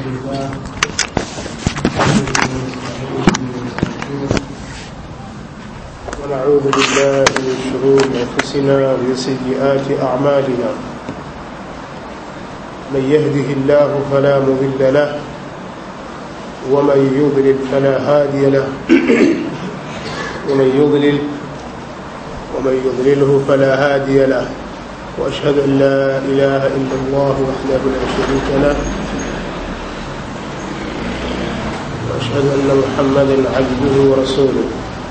لله ونعوذ بالله من شرور انفسنا ومن سيئات اعمالنا من يهده الله فلا مضل له ومن يضلل فلا هادي له ومن يضلل ومن يضلله فلا هادي له واشهد ان لا اله الا الله وحده لا شريك له واشهد ان محمدا عبده ورسوله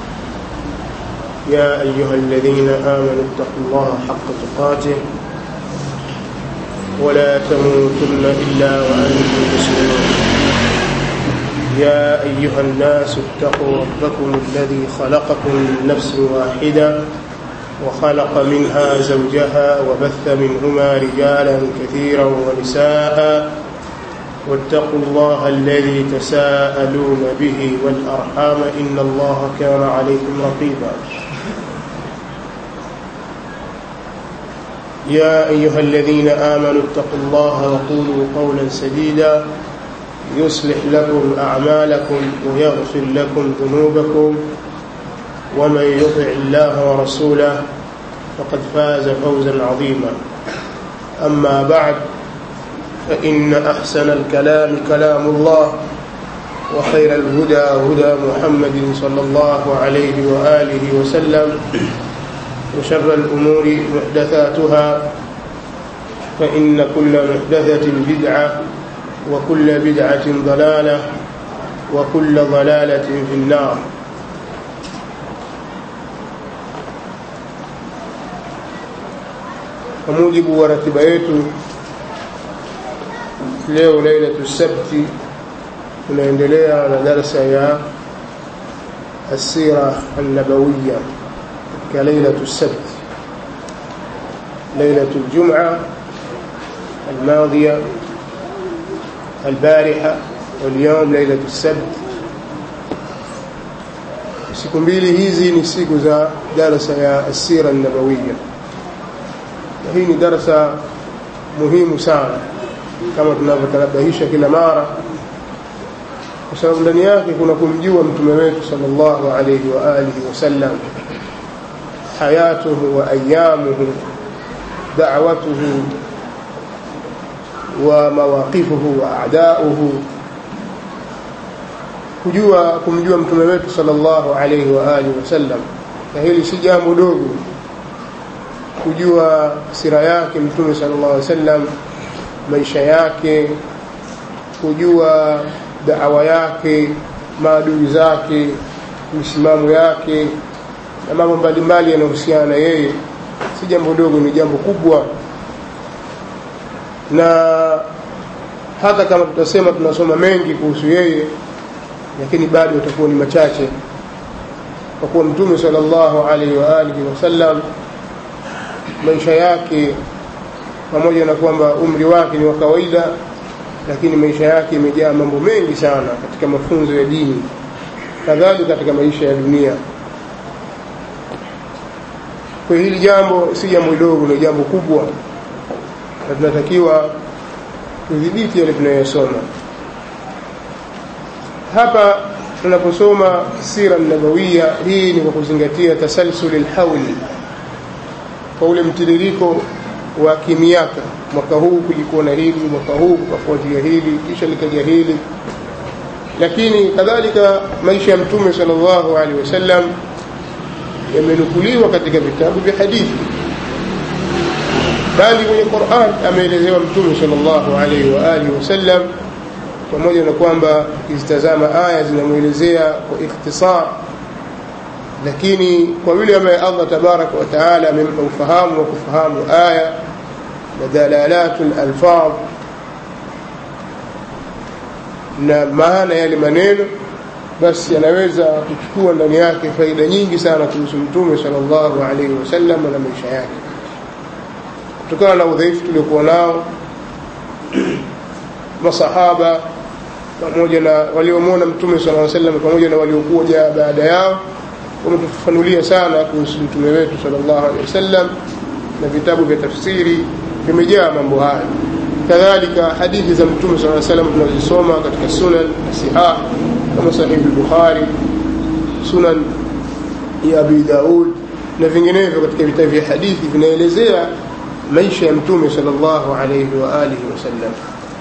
يا ايها الذين امنوا اتقوا الله حق تقاته ولا تموتن الا وانتم مسلمون يا ايها الناس اتقوا ربكم الذي خلقكم من نفس واحده وخلق منها زوجها وبث منهما رجالا كثيرا ونساء واتقوا الله الذي تساءلون به والارحام ان الله كان عليكم رقيبا يا ايها الذين امنوا اتقوا الله وقولوا قولا سديدا يصلح لكم اعمالكم ويغفر لكم ذنوبكم ومن يطع الله ورسوله فقد فاز فوزا عظيما اما بعد فان احسن الكلام كلام الله وخير الهدى هدى محمد صلى الله عليه واله وسلم وشر الامور محدثاتها فان كل محدثه بدعه وكل بدعه ضلاله وكل ضلاله في النار kwa mujibu wa ratiba yetu leo lailatu sabti tunaendelea na darsa ya السيرة النبوية كليلة السبت ليلة الجمعة الماضية البارحة واليوم ليلة السبت siku mbili hizi ni siku za darasa ya asira nabawiya na hii ni darasa muhimu sana kama tunavyotanabahisha kila mara kwa sababu ndani yake kuna kumjua mtume wetu sallallahu alayhi wa alihi wasallam hayatuhu wa ayamuhu da'watuhu wa mawaqifuhu wa a'da'uhu kujua kumjua mtume wetu sallallahu alayhi wa alihi wasallam na hili si jambo dogo kujua sira yake mtume sallallahu alaihi wasallam maisha yake kujua daawa yake maadui zake misimamo yake na mambo mbalimbali yanayohusiana na yeye si jambo dogo ni jambo kubwa na hata kama tutasema tunasoma mengi kuhusu yeye lakini bado utakuwa ni machache kwa kuwa mtume sallallahu alaihi wa alihi wasallam maisha yake pamoja na kwamba umri wake ni wa kawaida lakini maisha yake imejaa mambo mengi sana katika mafunzo ya dini kadhalika katika maisha ya dunia kwa hili jambo si jambo dogo ni jambo kubwa na tunatakiwa tudhibiti yale tunayosoma hapa tunaposoma sira nabawiya hii ni kwa kuzingatia tasalsul lhauli kwa ule mtiririko wa kimiaka mwaka huu kulikuwa na hili mwaka huu kukafuatia hili kisha likaja hili lakini kadhalika maisha ya mtume sallallahu alaihi wasallam yamenukuliwa katika vitabu vya hadithi bali kwenye Qur'an ameelezewa mtume sallallahu alaihi wa alihi wasallam pamoja na kwamba ukizitazama aya zinamwelezea kwa ikhtisar lakini kwa yule ambaye Allah tabaraka wa taala amempa ufahamu wa kufahamu aya na dalalatul alfadh na maana yale maneno basi anaweza kuchukua ndani yake faida nyingi sana kuhusu mtume sallallahu alaihi wasallam na maisha yake kutokana na udhaifu tuliokuwa nao masahaba pamoja na waliomwona mtume sallallahu alaihi wasallam pamoja na waliokuja baada yao wametufafanulia sana kuhusu mtume wetu sallallahu alaihi wasallam na vitabu vya tafsiri vimejaa mambo haya kadhalika hadithi za mtume saa salam tunazisoma katika sunan sihah kama sahihi lbukhari sunan ya abi daud na vinginevyo katika vitabu vya hadithi vinaelezea maisha ya mtume salllahu alaihi waalihi wasallam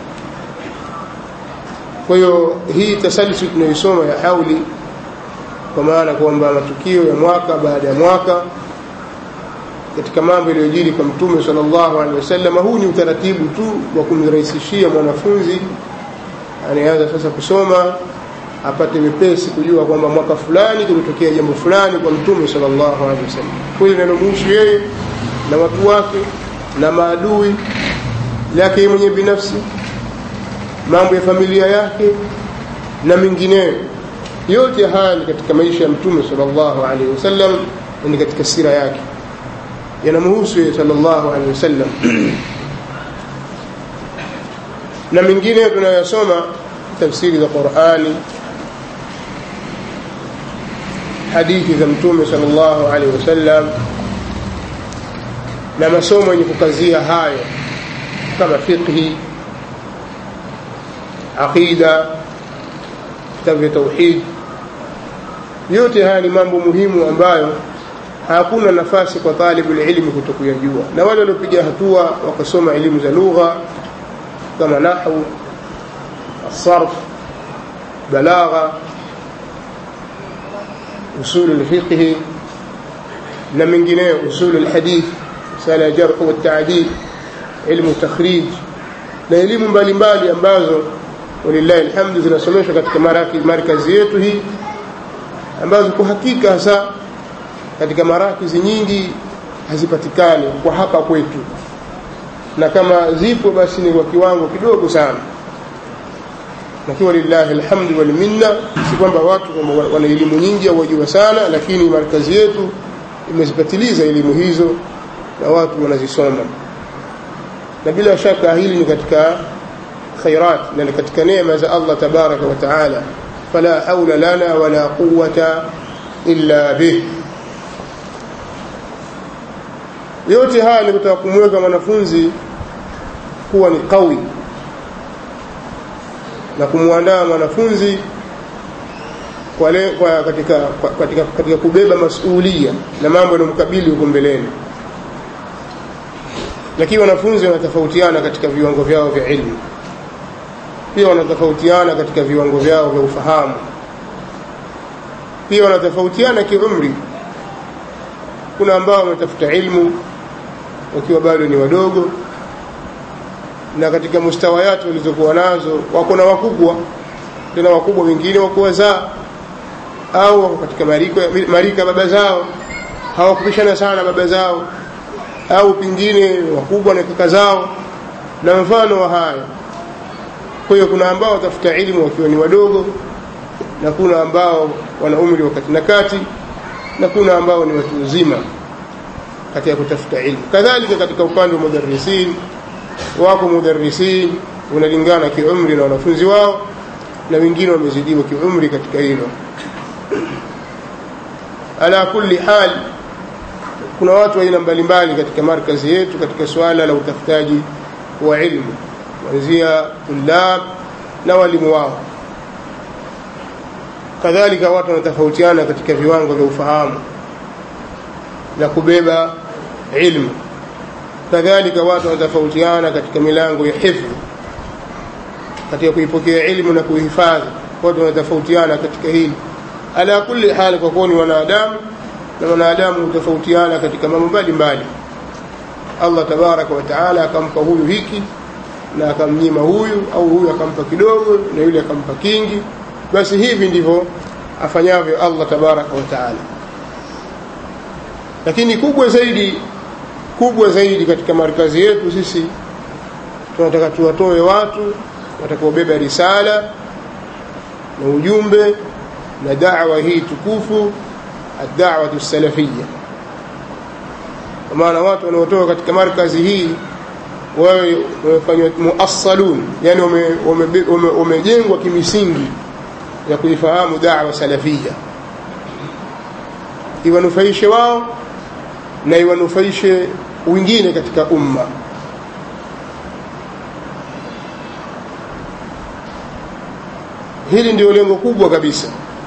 kwa hiyo hii tasalsul tunayoisoma ya hauli kwa maana kwamba matukio ya mwaka baada ya mwaka katika mambo yaliyojiri kwa mtume sallallahu alaihi wasallam huu ni utaratibu tu wa kumrahisishia mwanafunzi anayeanza sasa kusoma apate wepesi kujua kwamba mwaka fulani kulitokea jambo fulani kwa mtume sallallahu alaihi wasallam kweli linalomhusu yeye na watu wake na maadui yake mwenye binafsi mambo ya familia yake na mengineyo yote haya ni katika maisha ya mtume sallallahu alaihi wasallam ni katika sira yake yanamhusu yeye sallallahu alaihi wasallam na mengine tunayosoma tafsiri za Qur'ani hadithi za mtume sallallahu alaihi wasallam na masomo yenye kukazia hayo kama fiqhi aqida vitabu vya tauhid yote haya ni mambo muhimu ambayo hakuna nafasi kwa talibul ilmi kutokuyajua na wale waliopiga hatua wakasoma elimu za lugha kama nahwu الصرف بلاغة أصول الفقه na mengineyo usul alhadith sala ya jarh wa ta'dil ilmu takhrij na elimu mbalimbali ambazo walillahi alhamdu zinasomeshwa katika markazi yetu hii ambazo kwa hakika hasa katika marakizi nyingi hazipatikani kwa hapa kwetu na kama zipo basi ni kwa kiwango kidogo sana lakini walillahi alhamdu wal minna si kwamba watu wana elimu nyingi au wajua sana lakini markazi yetu imezipatiliza elimu hizo na watu wanazisoma na bila shaka hili ni katika khairat na ni katika neema za Allah tabaraka wa taala fala haula lana wala quwwata illa bih yote haya ni kutaka kumweka mwanafunzi kuwa ni kawi na kumwandaa mwanafunzi kwa le, kwa katika, kwa, katika, katika kubeba masuulia na mambo yanayomkabili huko mbeleni lakini wanafunzi wanatofautiana katika viwango vyao vya ilmu pia wanatofautiana katika viwango vyao vya ufahamu pia wanatofautiana kiumri kuna ambao wametafuta ilmu wakiwa bado ni wadogo na katika mustawayati walizokuwa nazo wako na wakubwa tena wakubwa wengine wako wazaa au wako katika marika, marika baba zao hawakupishana sana baba zao au pengine wakubwa na kaka zao na mfano wa haya kwa hiyo kuna ambao watafuta ilmu wakiwa ni wadogo na kuna ambao wana umri wakati na kati na kuna ambao ni watu wazima katika kutafuta ilmu kadhalika katika upande wa mudarrisin wako mudarrisin unalingana kiumri na wanafunzi wao na wengine wamezidiwa kiumri katika hilo ala kulli hal kuna watu aina mbalimbali katika markazi yetu katika suala la utafutaji wa ilmu kuanzia tulab na walimu wao kadhalika watu wanatofautiana katika viwango vya ufahamu na kubeba ilmu kadhalika watu wanatofautiana katika milango ya hifdhi katika kuipokea ilmu na kuihifadhi watu wanatofautiana katika hili ala kulli hali kwa kuwa ni wanadamu na wanadamu hutofautiana katika mambo mbalimbali Allah tabaraka wa taala akampa huyu hiki na akamnyima huyu au huyu akampa kidogo na yule akampa kingi basi hivi ndivyo afanyavyo Allah tabaraka wa taala lakini kubwa zaidi kubwa zaidi katika markazi yetu sisi tunataka tuwatoe watu watakaobeba risala na ujumbe na da'wa hii tukufu ad-da'watu salafiyya kwa maana watu wanaotoka katika markazi hii wawe wamefanywa muassalun yani wamejengwa kimisingi ya kuifahamu da'wa salafiyya iwanufaishe wao na iwanufaishe wengine katika umma hili ndio lengo kubwa kabisa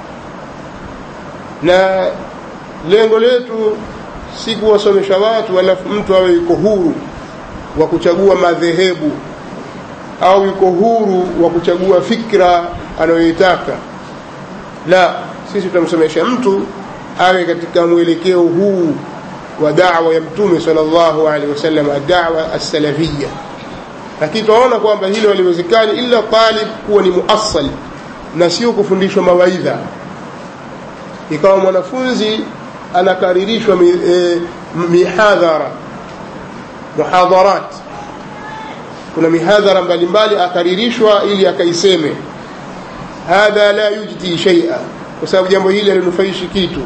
na lengo letu si kuwasomesha watu alafu mtu awe yuko huru wa kuchagua madhehebu au yuko huru wa kuchagua fikra anayoitaka la sisi tutamsomesha mtu awe katika mwelekeo huu wa dawa ya mtume sallallahu alaihi wasallam dawa as-salafiyya lakini tunaona kwamba hilo haliwezekani ila talib kuwa ni muassal na sio kufundishwa mawaidha ikawa mwanafunzi anakaririshwa mi, eh, mihadhara muhadharat kuna mihadhara mbalimbali akaririshwa ili akaiseme hadha la yujdi shay'a kwa sababu jambo hili halinufaishi kitu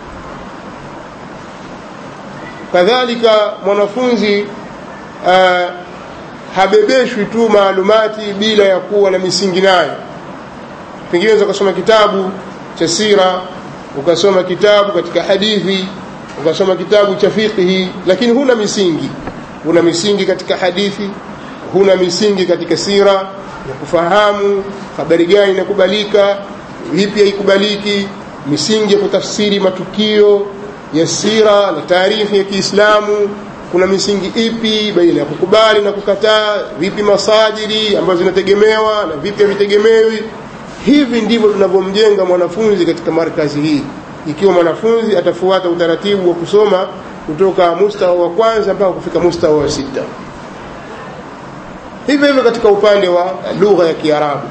kadhalika mwanafunzi uh, habebeshwi tu maalumati bila ya kuwa na misingi nayo pengine unaweza ukasoma kitabu cha sira ukasoma kitabu katika hadithi ukasoma kitabu cha fiqhi lakini huna misingi huna misingi katika hadithi huna misingi katika sira ya kufahamu habari gani inakubalika vipi haikubaliki misingi ya kutafsiri matukio ya sira na taarikhi ya Kiislamu kuna misingi ipi baina ya kukubali na kukataa vipi masajiri ambazo zinategemewa na vipi havitegemewi hivi ndivyo tunavyomjenga mwanafunzi katika markazi hii ikiwa mwanafunzi atafuata utaratibu wa kusoma kutoka mustawa wa kwanza mpaka kufika mustawa wa sita hivyo hivyo katika upande wa lugha ya Kiarabu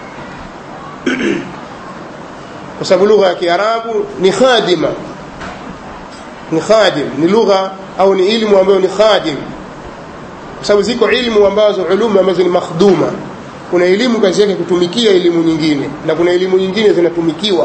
kwa sababu lugha ya Kiarabu ni khadima ni khadim ni lugha au ni ilmu ambayo ni khadim kwa sababu ziko ilmu ambazo ulumu ambazo ni makhduma kuna elimu kazi yake kutumikia elimu nyingine na kuna elimu nyingine zinatumikiwa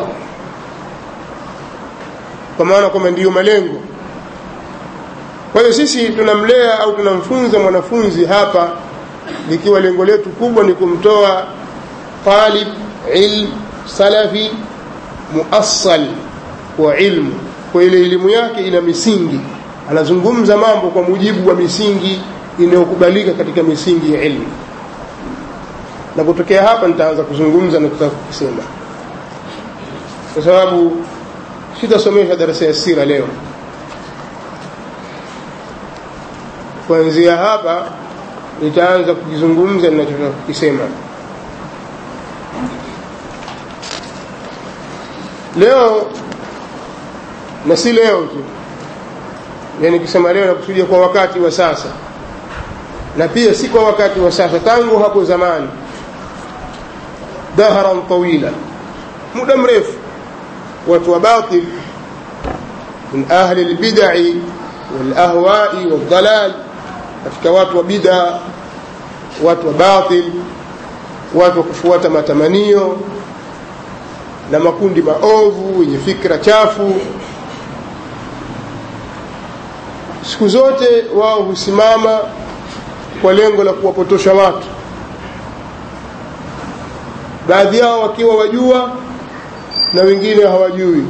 kwa maana kwamba ndiyo malengo kwa hiyo sisi tunamlea au tunamfunza mwanafunzi hapa likiwa lengo letu kubwa ni kumtoa talib ilm salafi muassal wa ilmu kwa ile elimu yake ina misingi anazungumza mambo kwa mujibu wa misingi inayokubalika katika misingi ya ilmu na kutokea hapa nitaanza kuzungumza na kutaka kusema kwa sababu sitasomesha darasa ya sira leo kuanzia hapa nitaanza kukizungumza ninachotaka kukisema leo na si leo tu yani kisema leo nakusudia kwa wakati wa sasa na pia si kwa wakati wa sasa tangu hapo zamani dahran tawila muda mrefu watu wa batil min ahli albid'i walahwa'i waldalal katika watu wa bid'a watu wa batil watu wa kufuata matamanio na makundi maovu yenye fikra chafu siku zote wao husimama kwa lengo la kuwapotosha watu baadhi yao wakiwa wajua na wengine hawajui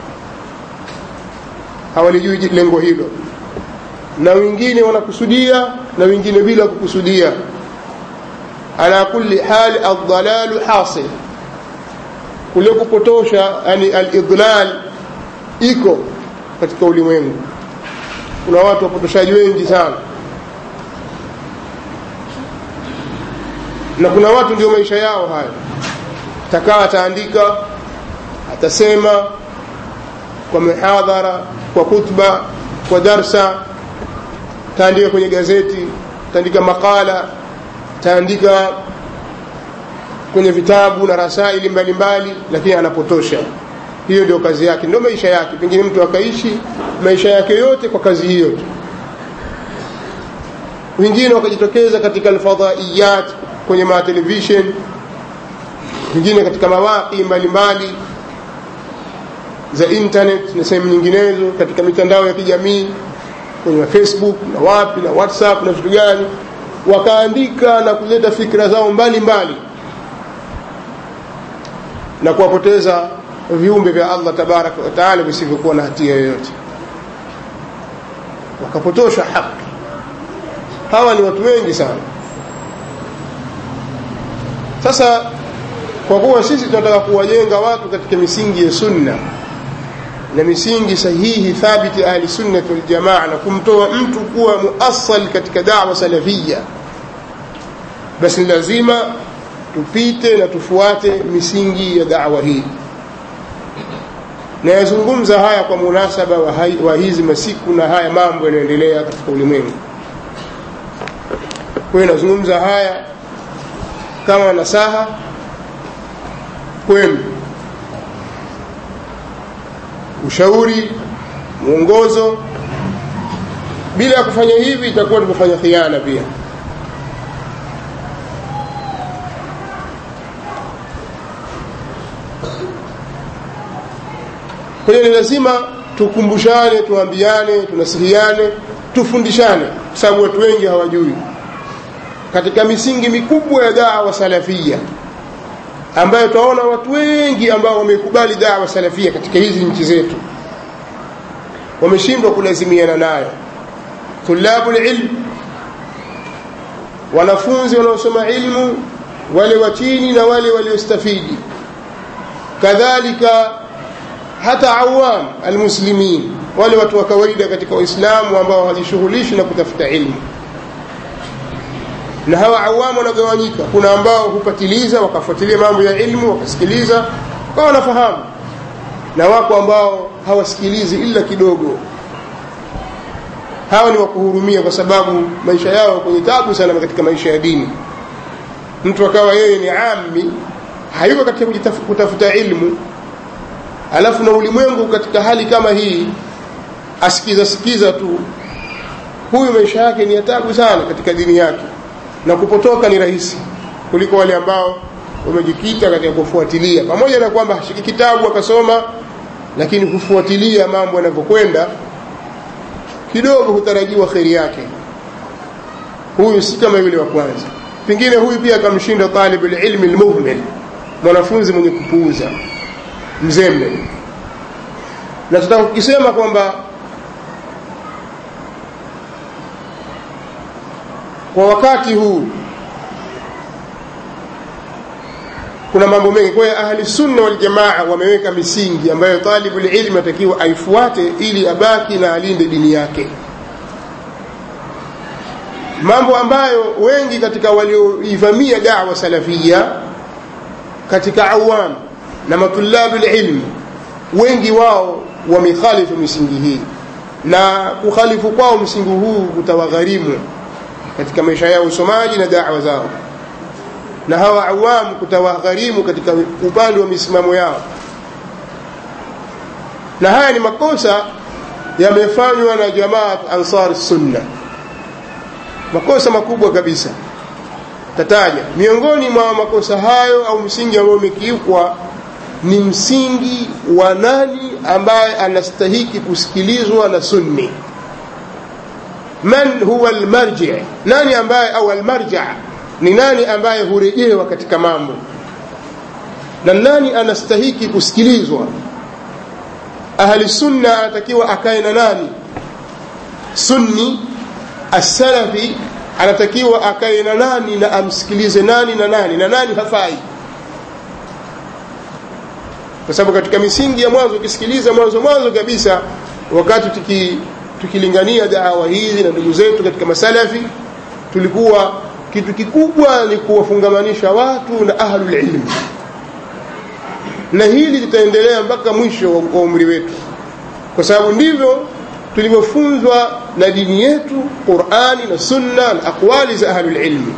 hawalijui lengo hilo na wengine wanakusudia na wengine bila kukusudia ala kulli hali aldalalu hasil kule kupotosha yani alidlal iko katika ulimwengu kuna watu wapotoshaji wengi sana na kuna watu ndio maisha yao haya atakaa ataandika atasema kwa mihadhara kwa khutba kwa darsa taandika kwenye gazeti taandika makala taandika kwenye vitabu na rasaili mbalimbali lakini anapotosha hiyo ndio kazi yake ndio maisha yake pengine mtu akaishi maisha yake yote kwa kazi hiyo tu wengine wakajitokeza katika alfadhaiyat kwenye matelevision wengine katika mawaki mbalimbali za internet na sehemu nyinginezo katika mitandao ya kijamii kwenye facebook na wapi na whatsapp na vitu gani wakaandika na kuleta fikra zao mbalimbali mbali. na kuwapoteza viumbe vya Allah tabaraka wa taala visivyokuwa na hatia yoyote wakapotosha haki hawa ni watu wengi sana sasa kwa kuwa sisi tunataka kuwajenga watu katika misingi ya sunna na misingi sahihi thabiti ahli sunnati waljamaa na kumtoa mtu kuwa muasal katika dawa salafia basi lazima tupite na tufuate misingi ya dawa hii nayazungumza haya kwa munasaba wa, hai, wa hizi masiku na haya mambo yanayoendelea katika ulimwengu kwa hiyo nazungumza haya kama nasaha kwenu ushauri mwongozo bila ya kufanya hivi itakuwa tumefanya khiana pia kwa hiyo ni lazima tukumbushane tuambiane tunasihiane tufundishane kwa sababu watu wengi hawajui katika misingi mikubwa ya dawa salafia ambayo tutaona watu wengi ambao wamekubali dawa salafia katika hizi nchi zetu wameshindwa kulazimiana nayo tulabu lilm wanafunzi wanaosoma ilmu wale wa chini na wale waliostafidi kadhalika hata awam almuslimin wale watu wa kawaida katika waislamu ambao hawajishughulishi na kutafuta ilmu na hawa awamu wanagawanyika kuna ambao hupatiliza wakafuatilia mambo ya ilmu wakasikiliza kwa wanafahamu na wako ambao hawasikilizi ila kidogo hawa ni wakuhurumia kwa sababu maisha yao kwenye tabu sana katika maisha ya dini mtu akawa yeye ni ami hayuko katika kutafuta ilmu alafu na ulimwengu katika hali kama hii asikiza sikiza tu huyu maisha yake ni ya tabu sana katika dini yake na kupotoka ni rahisi kuliko wale ambao wamejikita katika kufuatilia pamoja na kwamba hashiki kitabu akasoma lakini kufuatilia mambo yanavyokwenda kidogo hutarajiwa kheri yake huyu si kama yule wa kwanza pengine huyu pia akamshinda talib lilmi lmuhmil mwanafunzi mwenye kupuuza mzembe na tutaka kukisema kwamba kwa wakati huu kuna mambo mengi kwa hiyo ahli sunna wal jamaa wameweka misingi ambayo talibul ilmi atakiwa aifuate ili abaki na alinde dini yake mambo ambayo wengi katika walioivamia dawa salafia katika awam na matulabu ilmi wengi wao wamekhalifu misingi hii na kukhalifu kwao msingi huu kutawagharimu katika maisha yao usomaji na dawa zao na hawa awamu kutawagharimu katika upande wa misimamo yao na haya ni makosa yamefanywa na jamaat ansar sunna makosa makubwa kabisa tataja miongoni mwa makosa hayo au msingi ambao umekiukwa ni msingi wa nani ambaye anastahiki kusikilizwa na sunni man huwa almarji nani ambaye au almarja ni nani ambaye hurejewa katika mambo na nani anastahiki kusikilizwa ahli sunna anatakiwa akae na nani sunni asalafi anatakiwa akae na nani na amsikilize nani na nani na nani hafai kwa sababu katika misingi ya mwanzo ukisikiliza mwanzo mwanzo kabisa wakati tuki tukilingania dawa hizi na ndugu zetu katika masalafi tulikuwa kitu kikubwa ni kuwafungamanisha watu na ahlul ilmi na hili litaendelea mpaka mwisho wa umri wetu kwa sababu ndivyo tulivyofunzwa na dini yetu qurani na sunna na aqwali za ahlul ilmi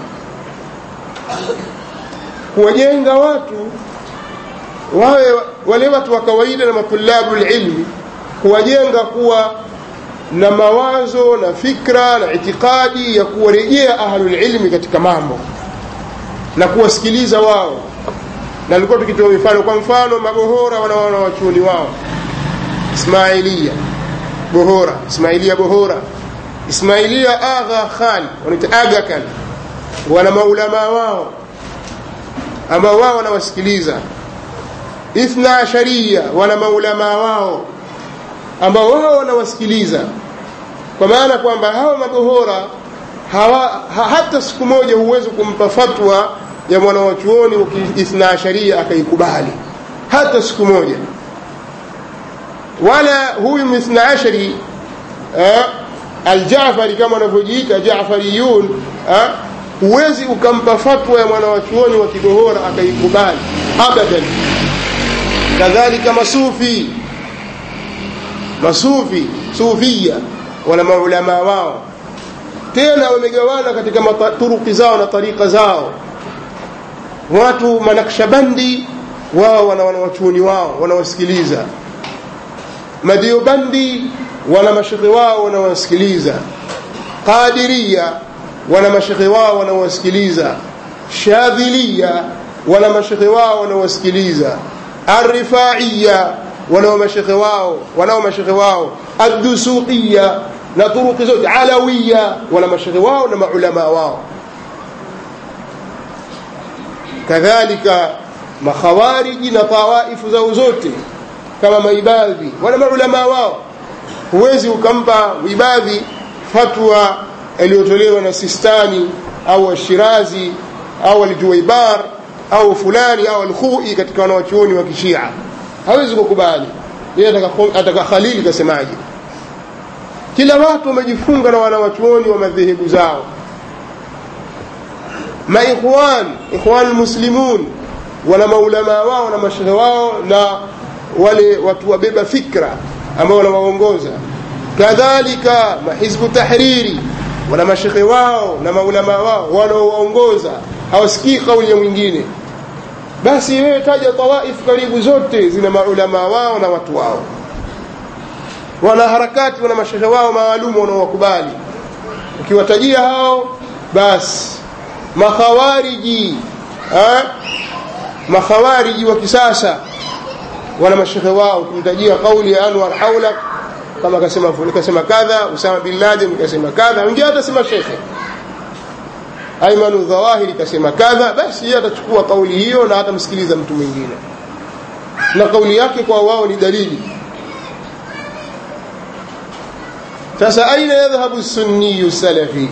kuwajenga watu wawe wale watu wa kawaida na matulabu ilmi kuwajenga kuwa na mawazo na fikra na itikadi ya kuwarejea ahlulilmi katika mambo na kuwasikiliza wao na alikuwa tukitoa mifano kwa mfano mabohora wanaona wachuoni wao ismailia bohora ismailia bohora ismailia agha khan wanaita aga khan wana maulamaa wao ambao wao wanawasikiliza ithna asharia wana maulamaa wao ambao wao wanawasikiliza kwa maana kwamba hawa mabohora hawa, ha, hata siku moja huwezi kumpa fatwa ya mwanawachuoni wa kiithna asharia akaikubali hata siku moja wala huyu mithna ashari eh, aljafari kama wanavyojiita jafariyun eh, huwezi ukampa fatwa ya mwanawachuoni wa kigohora akaikubali abadan kadhalika masufi masufi sufia wana maulamaa wao tena wamegawana katika turuki zao na tarika zao watu manakshabandi wao wana wanawachuoni wao wanawasikiliza madiobandi wana mashekhe wao wanawasikiliza qadiria wana mashekhe wao wanawasikiliza shadhilia wana mashekhe wao wanawasikiliza arrifaiya wanao mashekhe wao wanao mashekhe wao addusuqiya na turuki zote alawiya wana mashekhe wao na maulama wao kadhalika makhawariji na tawaifu zao zote kama maibadhi wana maulama wao huwezi ukampa ibadhi fatwa iliyotolewa na sistani au ashirazi au aljuwaibar au fulani au alkhui katika wanawachuoni wa kishia hawezi kukubali yeye ataka khalili kasemaje kila watu wamejifunga na wanawachuoni wa madhehebu zao maikhwan ikhwan almuslimun wana maulama wao na mashehe wao na wale watu wabeba fikra ambao wanawaongoza kadhalika mahizbu tahriri wana mashekhe wao na maulama wao wanaowaongoza hawasikii kauli ya mwingine basi wewe taja tawaif karibu zote zina maulama wao na watu wao wana harakati wana mashehe wao maalumu wanaowakubali ukiwatajia hao basi makhawariji ha? makhawariji wa kisasa wana mashehe wao ukimtajia kauli ya anwar haulak kama kasema kasema kadha usama bin laden kasema kadha wengine atasema shekhe aimanu dhawahiri kasema kadha basi yeye atachukua kauli hiyo na hatamsikiliza mtu mwingine na kauli yake kwa wao ni dalili sasa aina yadhhabu sunniyu salafi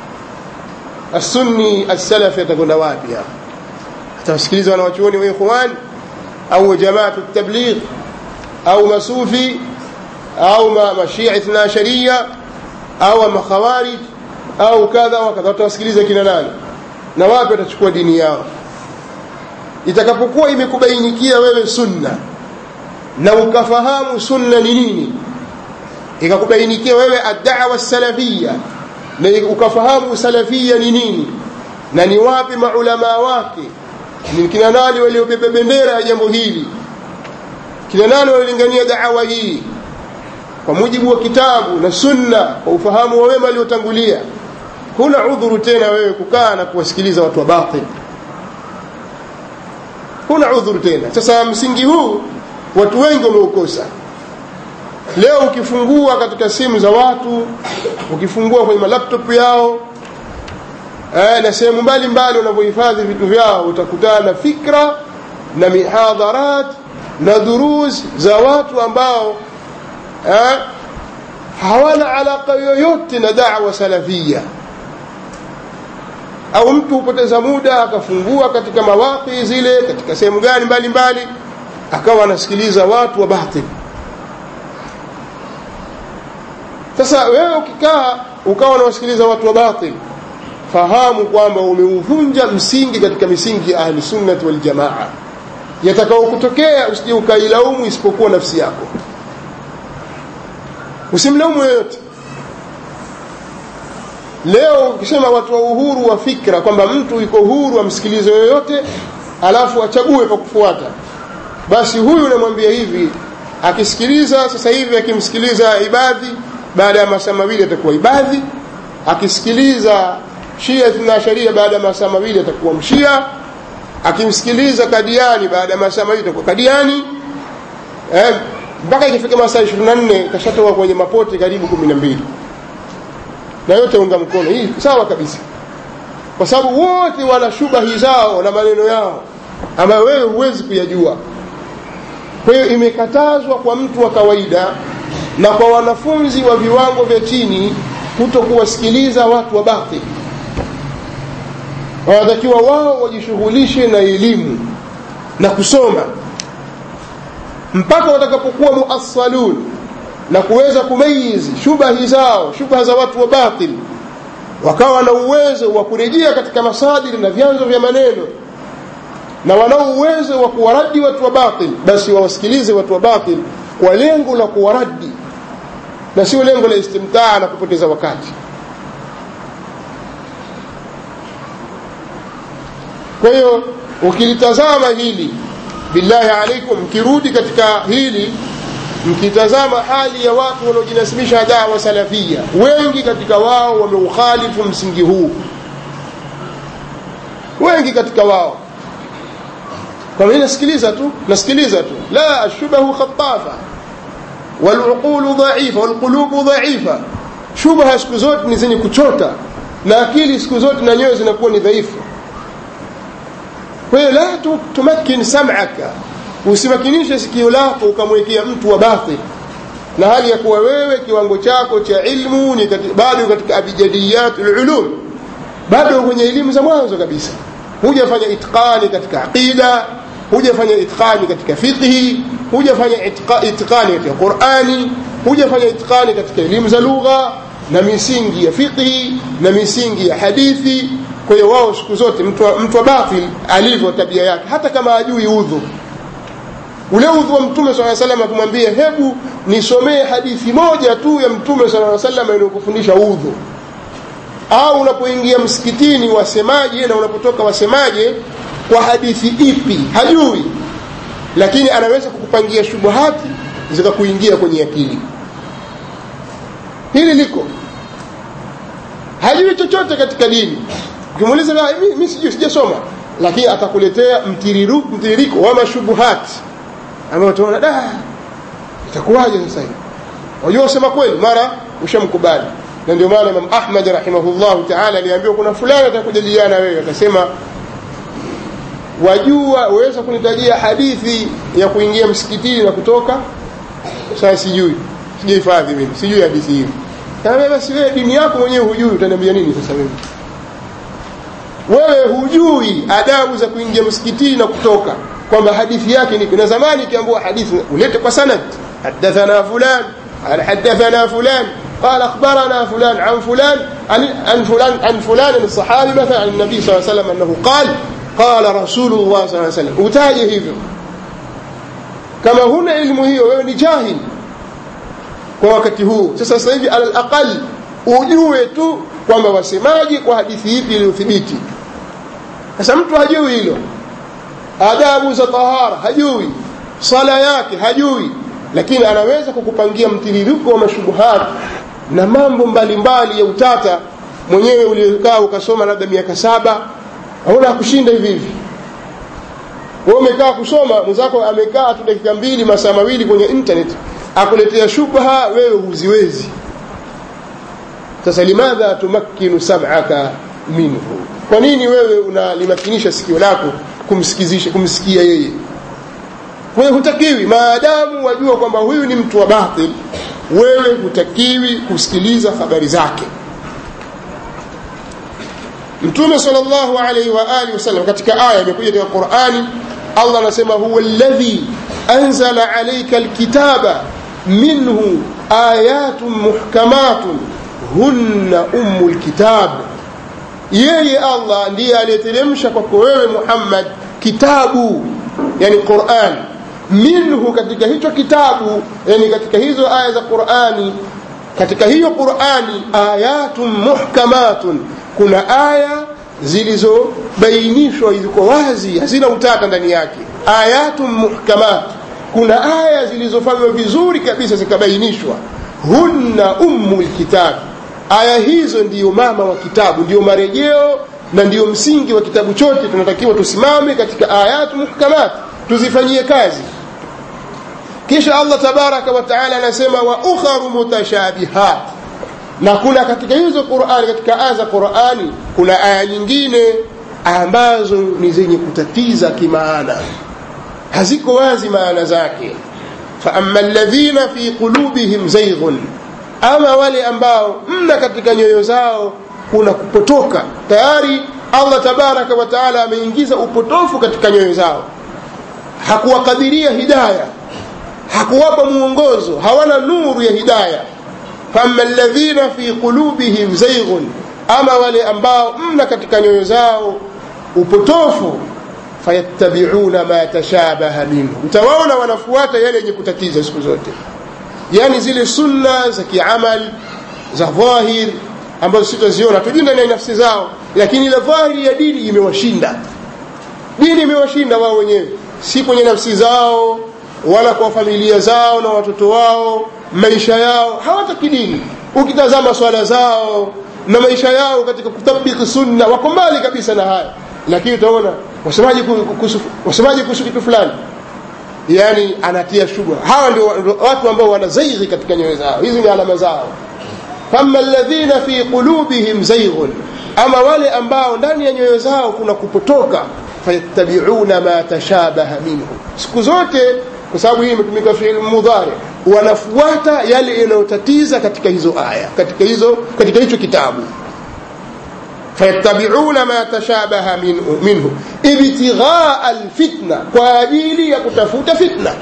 السني السلفي atakwenda wapi hapa atawasikiliza wanawachuoni wa ikhwan au jamaatu tabligh au masufi au mashia ithna sharia au makhawarij au kadha wa kadha watawasikiliza kina nani na wapi watachukua dini yao itakapokuwa imekubainikia wewe sunna na ukafahamu sunna ni nini ikakubainikia wewe addawa salafia na ukafahamu salafia ni nini na ni wapi maulamaa wake ni kina nani waliobeba bendera ya jambo hili kina nani waliolingania daawa hii kwa mujibu wa kitabu na sunna kwa ufahamu wa wema waliotangulia huna udhuru tena wewe kukaa na kuwasikiliza watu wa batil huna udhuru tena sasa msingi huu watu wengi wameukosa leo ukifungua katika simu za watu ukifungua kwenye malaptop yao eh, na sehemu mbalimbali wanavyohifadhi vitu vyao utakutana na fikra na mihadharat na durus za watu ambao eh, hawana alaka yoyote na dawa salafia au mtu hupoteza muda akafungua katika mawaqi zile katika sehemu gani mbalimbali akawa anasikiliza watu wa batil sasa wewe ukikaa ukawa unawasikiliza watu wa batil fahamu kwamba umeuvunja msingi katika misingi ya ahli sunnati wal jamaa yatakao kutokea usije ukailaumu isipokuwa nafsi yako usimlaumu yoyote leo ukisema watu wa uhuru wa fikra kwamba mtu yuko huru amsikilize yoyote alafu achague kwa kufuata basi huyu unamwambia hivi akisikiliza sasa hivi akimsikiliza ibadhi baada ya masaa mawili atakuwa ibadhi akisikiliza shia na sharia baada ya masaa mawili atakuwa mshia akimsikiliza kadiani baada ya masaa mawili atakuwa kadiani eh, mpaka ikifika masaa ishirini na nne kashatoka kwenye mapote karibu kumi na mbili na yote unga mkono hii sawa kabisa kwa sababu wote wana shubahi zao na maneno yao ambayo wewe huwezi kuyajua kwa hiyo imekatazwa kwa mtu wa kawaida na kwa wanafunzi wa viwango vya chini kuto kuwasikiliza watu wa batil wanatakiwa wao wajishughulishe na elimu na kusoma mpaka watakapokuwa muassalun na kuweza kumayizi shubahi zao shubha za watu wa batil wakawa na uwezo wa kurejea katika masadiri na vyanzo vya maneno na wanao uwezo wa kuwaradi watu wa batil basi wawasikilize watu wa batil kwa lengo la kuwaradi na sio lengo la istimtaa na kupoteza wakati kwa hiyo ukilitazama hili billahi alaikum mkirudi katika hili mkitazama hali ya watu wanaojinasibisha dawa salafia wengi katika wao wameukhalifu msingi huu wengi katika wao kwa mimi nasikiliza tu nasikiliza tu la ashubahu khatafa waluqulu dhaifa walqulubu dhaifa shubha siku zote ni zenye kuchota na akili siku zote na nyoyo zinakuwa ni dhaifu kwa hiyo la tumakin sam'aka usimakinishe sikio lako ukamwekea mtu wa batil na hali ya kuwa wewe kiwango chako cha ilmu ni kati, bado katika abjadiyat ulum bado kwenye elimu za mwanzo kabisa hujafanya itqani katika aqida hujafanya itqani katika fiqhi hujafanya itqani katika qurani hujafanya itqani katika elimu za lugha na misingi ya fiqhi na misingi ya hadithi kwa hiyo wao siku zote mtu wa, mtu wa batil alivyo tabia yake hata kama ajui udhu ule udhu wa mtume saa salam akimwambia hebu nisomee hadithi moja tu ya mtume saa salam inayokufundisha udhu au unapoingia msikitini wasemaje na unapotoka wasemaje kwa hadithi ipi hajui lakini anaweza kukupangia shubuhati zikakuingia kwenye akili hili liko hajui chochote katika dini ukimuuliza mi sijui sijasoma lakini atakuletea mtiririko wa mashubuhati ambayo tunaona da itakuwaje sasa hivi wajua usema kweli mara ushamkubali na ndio maana Imam Ahmad rahimahullah ta'ala aliambiwa kuna fulani atakujadiliana wewe akasema wajua waweza kunitajia hadithi ya kuingia msikitini na kutoka sasa sijui sijahifadhi mimi sijui hadithi hiyo kama basi wewe dini yako mwenyewe hujui utaniambia nini sasa mimi wewe hujui adabu za kuingia msikitini na kutoka kwamba hadithi yake ni na zamani ikiambiwa hadithi ulete kwa sanad hadathana fulan قال حدثنا فلان قال اخبرنا فلان عن فلان عن, عن فلان عن فلان الصحابي مثلا عن النبي صلى الله عليه وسلم انه قال قال رسول الله صلى الله عليه وسلم utaje hivyo kama huna ilmu hiyo wewe ni jahil kwa wakati huu sasa sasa hivi alal aqal ujue tu kwamba wasemaji kwa hadithi ipi iliyothibiti sasa mtu hajui hilo adabu za tahara hajui sala yake hajui lakini anaweza kukupangia mtiririko wa mashubuhat na mambo mbalimbali ya utata mwenyewe uliokaa ukasoma labda miaka saba hauna kushinda hivi hivi wewe umekaa kusoma mwenzako amekaa tu dakika mbili masaa mawili kwenye internet akuletea shubha wewe huziwezi sasa limadha tumakkinu sam'aka minhu kwa nini wewe unalimakinisha sikio lako kumsikizisha kumsikia yeye wewe hutakiwi maadamu wajua kwamba huyu ni mtu wa batil wewe hutakiwi kusikiliza habari zake mtume sallallahu alaihi wa alihi wasallam katika aya imekuja katika Qur'ani Allah anasema huwa alladhi anzala alayka alkitaba minhu ayatun muhkamatun hunna ummul kitab yeye Allah ndiye aliyeteremsha kwako wewe Muhammad kitabu yani Qur'an minhu katika hicho kitabu yani katika hizo aya za Qur'ani katika hiyo Qur'ani ayatun muhkamatun kuna aya zilizobainishwa ziko wazi hazina utata ndani yake ayatun muhkamat kuna aya zilizofanywa vizuri kabisa zikabainishwa hunna ummul kitab aya hizo ndiyo mama wa kitabu ndiyo marejeo na ndiyo msingi wa kitabu chote tunatakiwa tusimame katika ayatu muhkamat tuzifanyie kazi kisha Allah tabaraka wa taala anasema wa ukharu mutashabihat na kuna katika hizo Qur'ani katika aya za Qur'ani kuna aya nyingine ambazo ni zenye kutatiza kimaana haziko wazi maana zake fa amma alladhina fi qulubihim zayghun ama wale ambao mna katika nyoyo zao kuna kupotoka tayari allah tabaraka wa taala ameingiza upotofu katika nyoyo zao hakuwakadiria hidaya hakuwapa mwongozo hawana nuru ya hidaya fama ladhina fi qulubihim zaighun ama wale ambao mna katika nyoyo zao upotofu fayattabiuna ma tashabaha minhu utawaona wanafuata yale yenye kutatiza siku zote yani zile sunna za kiamali za dhahir ambazo sitaziona tujui ndani ya nafsi zao lakini ile dhahiri ya dini imewashinda dini imewashinda wao wenyewe si kwenye nafsi zao wala kwa familia zao na watoto wao maisha yao hawataki dini ukitazama swala zao na maisha yao katika kutabiki sunna wako mbali kabisa na haya lakini utaona wasemaji wasemaji kuhusu kitu fulani yani anatia shubha hawa ndio watu ambao wana zaighi katika nyoyo zao hizi ni alama zao fama alladhina fi qulubihim zaighun ama wale ambao ndani ya nyoyo zao kuna kupotoka fayattabiuna ma tashabaha minhu siku zote kwa sababu hii imetumika fiil mudhari wanafuata yale yanayotatiza katika hizo aya katika hizo katika hicho kitabu fayattabiuna ma tashabaha minhu, minhu ibtighaa alfitna kwa ajili ya kutafuta fitna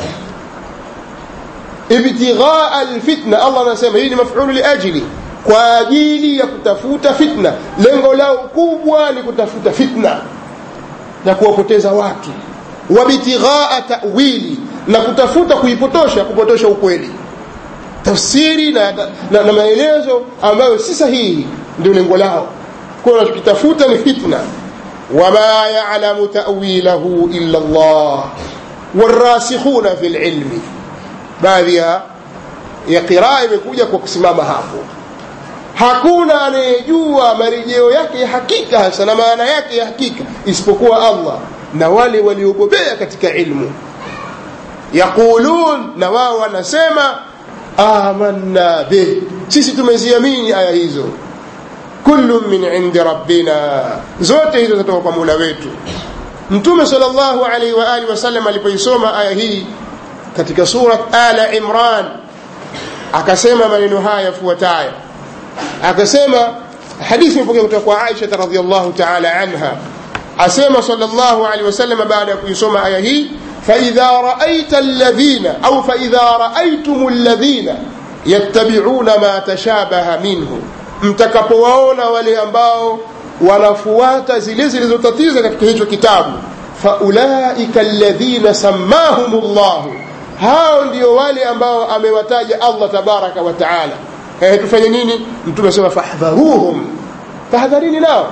ibtighaa alfitna allah anasema hii ni mafulu liajli kwa ajili ya kutafuta fitna lengo lao kubwa ni kutafuta fitna na kuwapoteza watu wabtighaa tawili na kutafuta kuipotosha kupotosha ukweli tafsiri na, na, na maelezo ambayo si sahihi ndio lengo lao kwa wanachokitafuta ni fitna wama yalamu tawilahu illa llah warasikhuna fi lilmi baadhi ya ya qiraa imekuja kwa kusimama hapo hakuna anayejua marejeo yake ya hakika hasa na maana yake ya hakika isipokuwa allah na wale waliobobea katika ilmu yaqulun na wao wanasema amanna bih sisi tumeziamini aya hizo kullu min indi rabbina zote hizo zatoka kwa mola wetu mtume sal llahu alaihi waalihi wasallam alipoisoma aya hii katika surat ala imran akasema maneno haya yafuatayo akasema hadithi imepokea kutoka kwa aisha radiallahu taala anha asema sal llahu alehi wasallam baada ya kuisoma aya hii فإذا رأيت الذين أو فإذا رأيتم الذين يتبعون ما تشابه منه mtakapowaona wale ambao wanafuata zile zilizotatiza katika hicho kitabu faulaika alladhina sammahum llahu hao ndio wale ambao amewataja allah tabaraka wa taala eh, tufanye nini mtume asema fahdharuhum tahadharini nao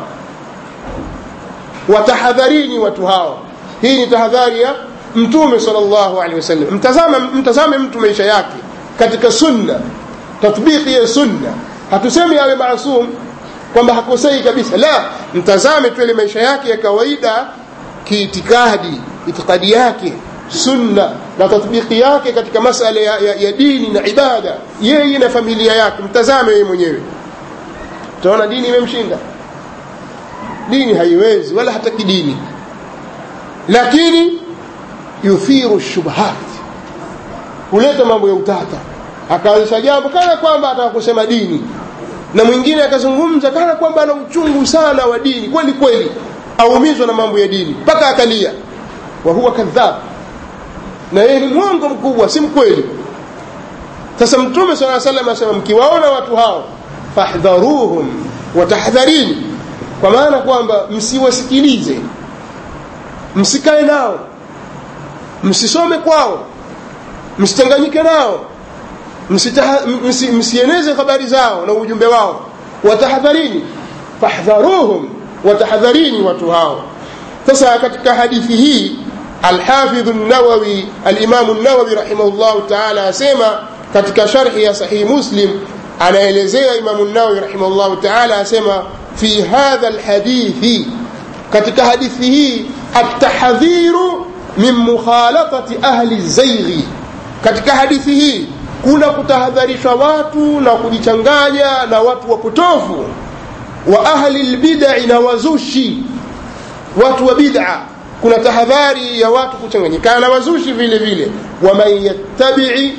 watahadharini watu hao hii ni tahadhari ya mtume sallallahu alaihi wasallam mtazame mtazame mtu maisha yake katika sunna tatbiki ya sunna hatusemi awe maasum kwamba hakosei kabisa la mtazame tu ile maisha yake ya kawaida kiitikadi itikadi yake sunna na tatbiki yake katika masala ya, ya, ya dini na ibada yeye na familia yake mtazame yeye mwenyewe utaona dini imemshinda dini haiwezi wala hata kidini lakini yuthiru shubhat huleta mambo ya utata akaanzisha jambo kana kwamba ataka kusema dini na mwingine akazungumza kana kwamba ana uchungu sana wa dini kweli kweli aumizwa na mambo ya dini mpaka akalia wa huwa kadhab na yeye ni mwongo mkubwa si mkweli sasa mtume saa salam asema mkiwaona watu hao fahdharuhum watahadharini kwa maana kwamba msiwasikilize msikae nao msisome kwao msitanganyike nao msi, msieneze habari zao na ujumbe wao watahadharini fahdharuhum watahadharini watu hao sasa katika hadithi hii alhafidhu nawawi alimamu nawawi rahimahullahu taala asema katika sharhi ya sahihi muslim anaelezea imamu nawawi rahimahullahu taala asema fi hadha lhadithi katika hadithi hii atahadhiru min mukhalatati ahli zaighi katika hadithi hii kuna kutahadharishwa watu na kujichanganya na watu wapotofu wa ahli lbidai na wazushi watu wa bid'a kuna tahadhari ya watu kuchanganyikana na wazushi vile vile waman yattabii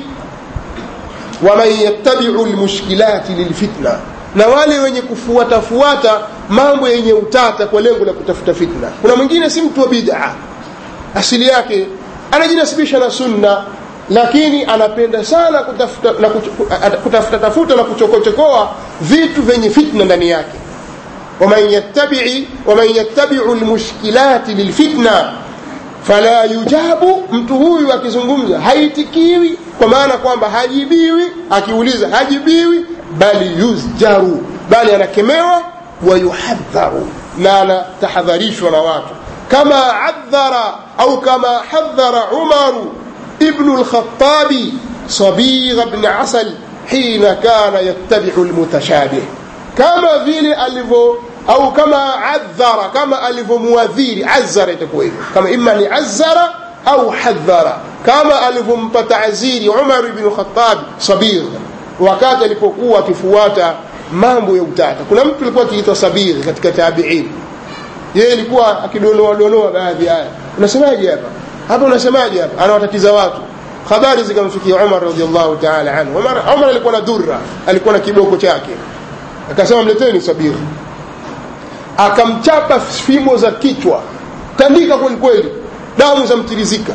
waman yattabiu lmushkilati lilfitna na wale wenye kufuatafuata mambo yenye utata kwa lengo la kutafuta fitna kuna mwingine si mtu wa bid'a asili yake anajinasibisha na sunna lakini anapenda sana kutafuta na kutafuta tafuta na kuchokochokoa vitu vyenye fitna ndani yake waman yattabi'i waman yattabi'u almushkilati lilfitna fala yujabu mtu huyu akizungumza haitikiwi kwa maana kwamba hajibiwi akiuliza hajibiwi bali yuzjaru bali anakemewa wayuhadharu na anatahadharishwa na watu kama adhara au kama hadhara umaru ibnu lkhatabi sabigha bni asal hina kana yattabiu lmutashabih kama vile alivyo au kama adhara kama alivyomuadhiri azara itakuwa hivyo kama ima ni azara au hadhara kama alivyompa taaziri umar bnu khatabi sabigha wakati alipokuwa akifuata mambo ya utata kuna mtu alikuwa akiitwa sabiri katika tabiin yeye alikuwa akidonoa donoa baadhi haya unasemaje hapa hapa unasemaje hapa anawatatiza watu habari zikamfikia Umar radhiallahu ta'ala anhu Umar, Umar alikuwa na dhurra alikuwa na kiboko chake akasema mleteni sabiri akamchapa fimbo za kichwa tandika kweli kweli damu za mtirizika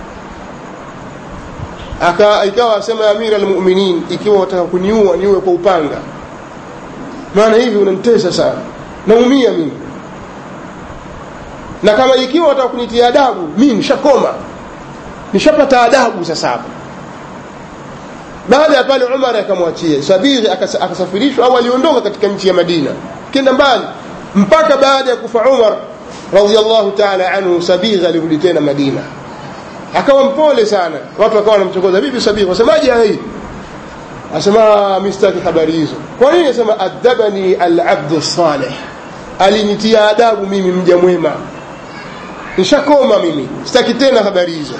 aka ikawa asema amira almu'minin ikiwa wataka kuniua niue kwa upanga maana hivi unanitesa sana naumia mimi na kama ikiwa wataka kunitia adabu mimi nishakoma nishapata adabu sasa hapa baada ya pale Umar akamwachia Sabiri akasafirishwa au aliondoka katika nchi ya Madina kenda mbali mpaka baada ya kufa Umar radhiallahu ta'ala anhu Sabiri alirudi tena Madina akawa mpole sana watu wakawa wanamchokoza bibi Sabiri wasemaje hii asema mistaki habari hizo kwa nini asema adabani al-abdu salih alinitia adabu mimi mja mwema nishakoma mimi sitaki tena habari hizo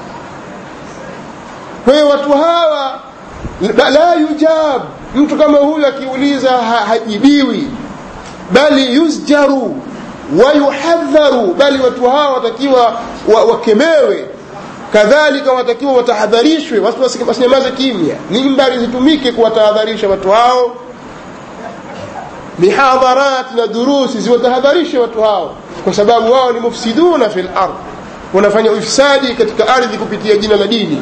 kwa hiyo watu hawa la yujab mtu kama huyu akiuliza ha, hajibiwi bali yusjaru wayuhadharu bali watu hawa watakiwa wa, wakemewe kadhalika watakiwa watahadharishwe watu wasinyamaze kimya mimbari zitumike kuwatahadharisha watu hao mihadharat na durusi ziwatahadharishe watu hao kwa sababu wao ni mufsiduna fil ardh wanafanya ufisadi katika ardhi kupitia jina la dini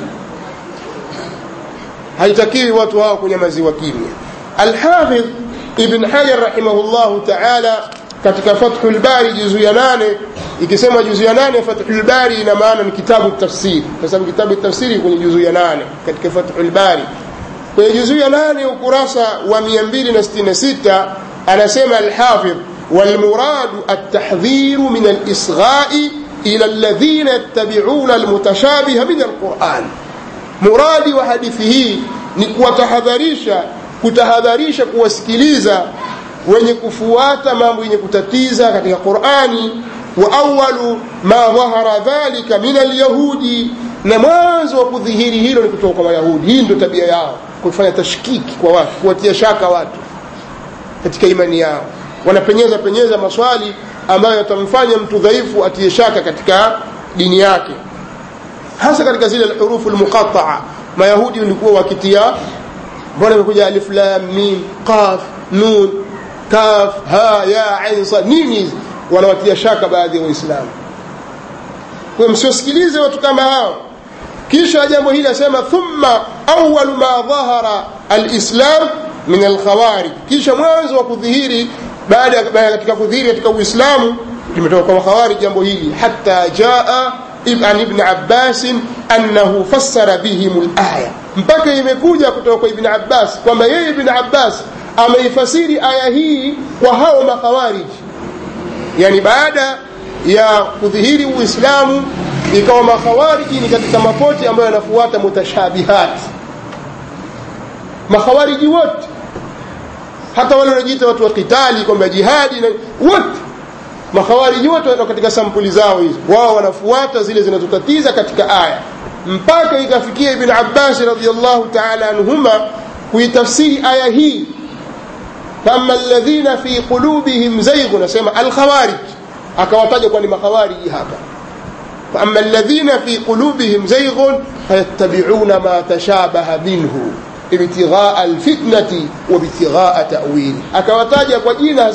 haitakiwi watu hao kunyamaziwa kimya alhafidh ibn hajar rahimahullahu taala katika fathul bari juzu ya nane ikisema juzu ya nane fathul bari ina maana ni kitabu tafsiri kwa sababu kitabu tafsiri kwenye juzu ya nane katika fathul bari kwenye juzu ya nane ukurasa wa 266 anasema alhafidh والمراد التحذير من الإصغاء إلى الذين يتبعون المتشابه من القرآن مرادي وحديثه نكوتحذريشا kutahadharisha kuwasikiliza wenye kufuata mambo yenye kutatiza katika Qur'ani wa awwalu ma dhahara dhalika min alyahudi na mwanzo wa kudhihiri hilo ni kutoka kwa Wayahudi hii ndio tabia yao kufanya tashkiki kwa watu kuwatia shaka watu katika imani yao wanapenyeza penyeza maswali ambayo yatamfanya mtu dhaifu atie shaka katika dini yake hasa katika zile hurufu almuqatta'a mayahudi walikuwa wakitia mbona imekuja alif lam mim qaf nun kaf ha ya ain sa nini hizi wanawatia shaka baadhi ya waislamu kwa msiosikilize watu kama hao kisha jambo hili asema thumma awwal ma dhahara alislam min alkhawarij kisha mwanzo wa kudhihiri baada ya katika kudhihiri katika uislamu limetoka kwa khawarij jambo hili hatta jaa عن ابن عباس أنه فسر بهم الآية mpaka imekuja kutoka kwa ibn Abbas kwamba yeye ibn Abbas ameifasiri aya hii kwa hao makhawarij yani baada ya kudhihiri uislamu ikawa makhawariji ni katika mapoti ambayo yanafuata mutashabihat makhawariji wote hata wale wanajiita watu wa kitali kwamba jihadi na wote makhawariji wote katika sampuli zao hizo wao wanafuata zile zinazotatiza katika aya mpaka ikafikia ibn Abbas radhiyallahu ta'ala anhuma kuitafsiri aya hii kama alladhina fi qulubihim zayg nasema alkhawarij akawataja kwa ni makhawariji hapa فأما الذين في قلوبهم زيغ فيتبعون ما تشابه منه ابتغاء الفتنة وابتغاء تأويله akawataja kwa jina hasa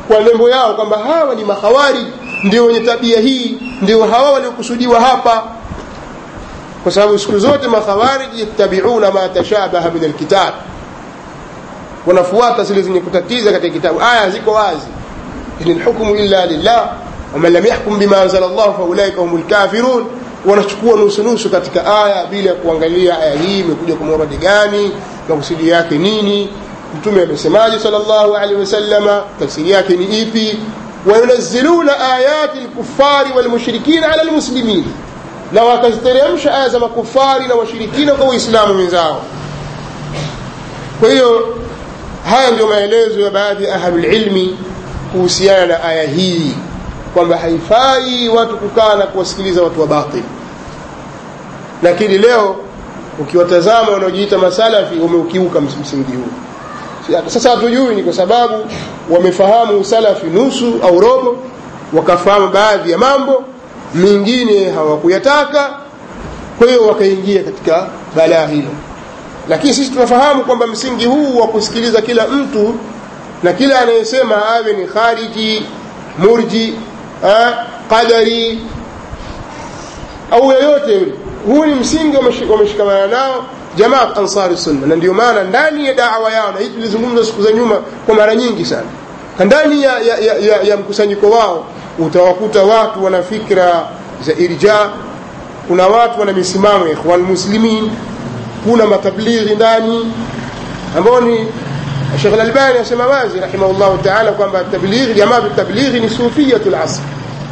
kwa nembo yao kwamba hawa ni mahawari ndio wenye tabia hii ndio hawa waliokusudiwa hapa kwa sababu siku zote makhawariji yattabiuna ma tashabaha min alkitab wanafuata zile zenye kutatiza katika kitabu aya ziko wazi in lhukmu illa lillah waman lam yahkum bima anzala llah faulaika hum lkafirun wanachukua nusunusu katika aya bila ya kuangalia aya hii imekuja kwa muradi gani makusudi yake nini mtume amesemaje sal llahu alehi wasalama tafsiri yake ni ipi wayunaziluna ayati lkufari walmushrikina ala lmuslimin na wakaziteremsha aya za makufari na washirikina kwa waislamu wenzao kwa hiyo haya ndio maelezo ya baadhi ya ahlulilmi kuhusiana na aya hii kwamba haifai watu kukaa na kuwasikiliza watu wa batil lakini leo ukiwatazama wanaojiita masalafi wameukiuka msingi huu sasa hatujui ni kwa sababu wamefahamu usalafi nusu au robo wakafahamu baadhi ya mambo mengine hawakuyataka kwa hiyo wakaingia katika balaa hilo lakini sisi tunafahamu kwamba msingi huu wa kusikiliza kila mtu na kila anayesema awe ni khariji murji ha, qadari au yoyote yule huu ni msingi wameshikamana nao jamaat ansari sunna na ndio maana ndani ya dawa yao na hii tulizungumza siku za nyuma kwa mara nyingi sana ndani ya, ya, ya, ya, ya mkusanyiko wao utawakuta watu wana fikra za irja kuna watu wana misimamo ya ikhwan muslimin kuna matablighi ndani ambao ni Sheikh Al-Albani asema wazi rahimahullahu ta'ala kwamba tablighi jamaa tablighi ni sufiyatul asr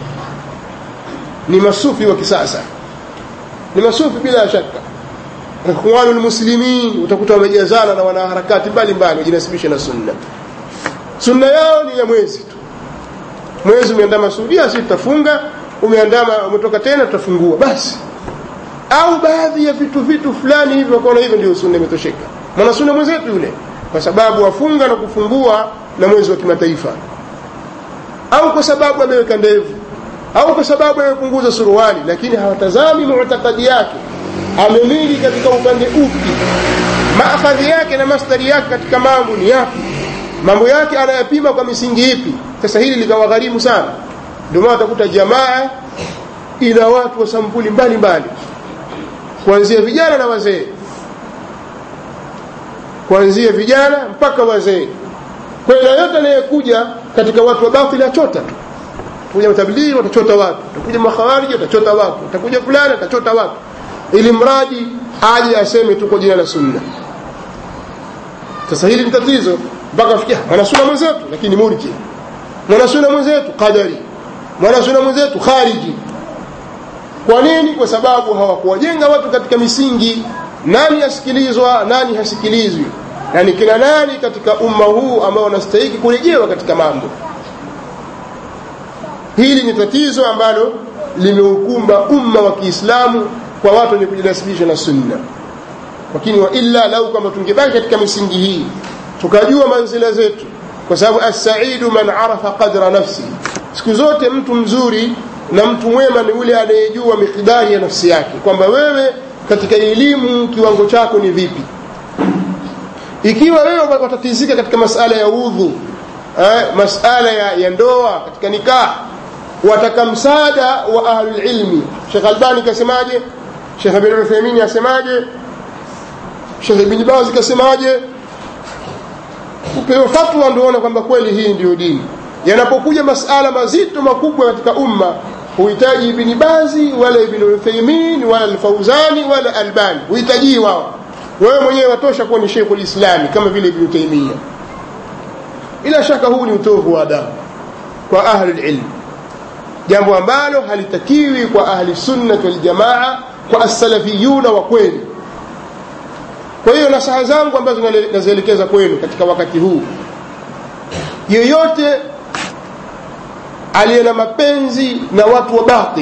ni masufi wa kisasa ni masufi bila shaka ikhwanul muslimin utakuta wamejazana na wanaharakati mbalimbali wajinasibisha na sunna sunna yao ni ya mwezi tu mwezi umeandama Saudia si tutafunga umeandama umetoka tena tutafungua basi au baadhi ya vitu vitu fulani hivyo kwa hivyo ndio sunna imetosheka mwana sunna mwenzetu yule kwa sababu wafunga na kufungua na mwezi wa kimataifa au kwa sababu ameweka ndevu au kwa sababu amepunguza suruali lakini hawatazami mu'takadi yake amemili katika upande upi maakhadhi yake na mastari yake katika mambo ni yapi mambo yake anayapima kwa misingi ipi sasa hili likawagharimu sana ndio maana utakuta jamaa ina watu wa sampuli mbalimbali kuanzia vijana na wazee kuanzia vijana mpaka wazee kwa hiyo yote anayekuja katika watu wa batili achota tu kuja matablighi watachota watu utakuja makhawariji watachota watu utakuja fulani atachota watu ili mradi aje aseme tuko jina la sunna sasa hili ni tatizo mpaka afikia mwanasuna mwenzetu lakini murji mwanasuna mwenzetu qadari mwanasuna mwenzetu khariji kwa nini kwa sababu hawakuwajenga watu katika misingi nani asikilizwa nani hasikilizwi na ni kina nani katika umma huu ambao wanastahiki kurejewa katika mambo hili ni tatizo ambalo limeukumba umma wa Kiislamu kwa watu wenye kujinasibisha na sunna lakini wa illa lau kama tungebaki katika misingi hii tukajua manzila zetu kwa sababu as-saidu man arafa qadra nafsi siku zote mtu mzuri na mtu mwema ni yule anayejua mikidari ya nafsi yake kwamba wewe katika elimu kiwango chako ni vipi ikiwa wewe watatizika katika masala ya udhu eh, masala ya, ya ndoa katika nikah wataka msaada wa ahlul ilmi Sheikh Albani kasemaje Sheikh Ibn Uthaymeen asemaje Sheikh Ibn Baz kasemaje upewe fatwa ndio uone kwamba kweli hii ndio dini yanapokuja masala mazito makubwa katika umma huhitaji Ibn Bazi wala Ibn Uthaymeen wala Al-Fauzani wala Albani huhitaji wao wewe mwenyewe watosha kuwa ni Sheikh Ulislami kama vile Ibn Taymiyyah bila shaka huu ni utovu wa adabu kwa ahli ilm jambo ambalo halitakiwi kwa ahli sunnah wal jamaa kwa as-salafiyuna wa kweli kwa hiyo nasaha zangu ambazo nazielekeza kwenu katika wakati huu yeyote aliye na mapenzi na watu wa batil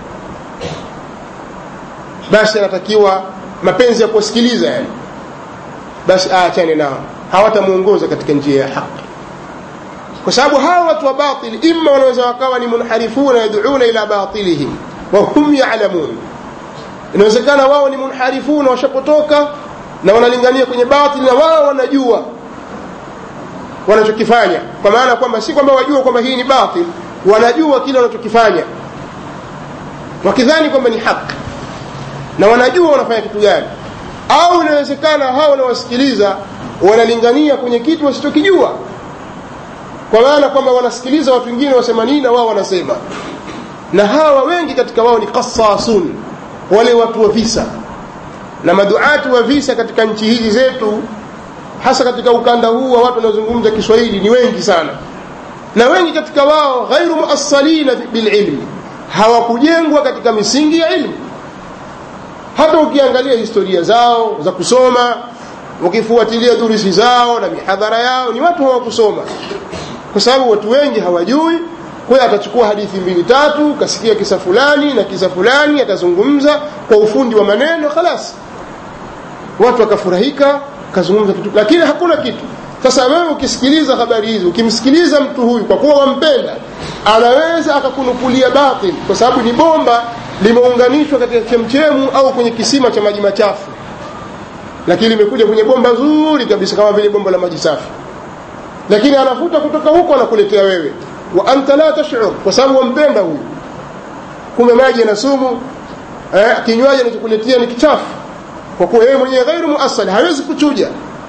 basi anatakiwa mapenzi ya kuwasikiliza yani basi aachane nao hawatamuongoza katika njia ya haki kwa sababu hawa watu wa batil imma wanaweza wakawa ni munharifuna yad'una ila batilihim wa hum ya'lamun inawezekana wao ni munharifuna washapotoka na wanalingania kwenye batil na wao wanajua wanachokifanya kwa maana kwamba si kwamba wajua kwamba hii ni batil wanajua kile wanachokifanya wakidhani kwamba ni haki na wanajua wanafanya kitu gani au inawezekana hao wanawasikiliza wanalingania kwenye kitu wasichokijua kwa maana kwamba wanasikiliza watu wengine wasema nini na wao wanasema na hawa wengi katika wao ni qasasun wale watu wa visa na maduatu wa visa katika nchi hizi zetu hasa katika ukanda huu wa watu wanaozungumza Kiswahili ni wengi sana na wengi katika wao ghairu muassalina bililmi hawakujengwa katika misingi ya ilmu hata ukiangalia historia zao za kusoma ukifuatilia durusi zao na mihadhara yao ni watu hawakusoma kwa sababu watu wengi hawajui kwa hiyo atachukua hadithi mbili tatu kasikia kisa fulani na kisa fulani atazungumza kwa ufundi wa maneno khalas watu wakafurahika kazungumza kitu lakini hakuna kitu sasa wewe ukisikiliza habari hizi ukimsikiliza mtu huyu kwa kuwa wampenda anaweza akakunukulia batil kwa sababu ni bomba limeunganishwa katika chemchemu au kwenye kisima cha maji machafu lakini limekuja kwenye bomba zuri kabisa kama vile bomba la maji safi lakini anavuta kutoka huko anakuletea wewe wa anta la tash'ur kwa sababu wampenda huyu kumbe maji yana sumu eh, kinywaji anachokuletea ni kichafu kwa kuwa yeye mwenyewe ghairu muassal hawezi kuchuja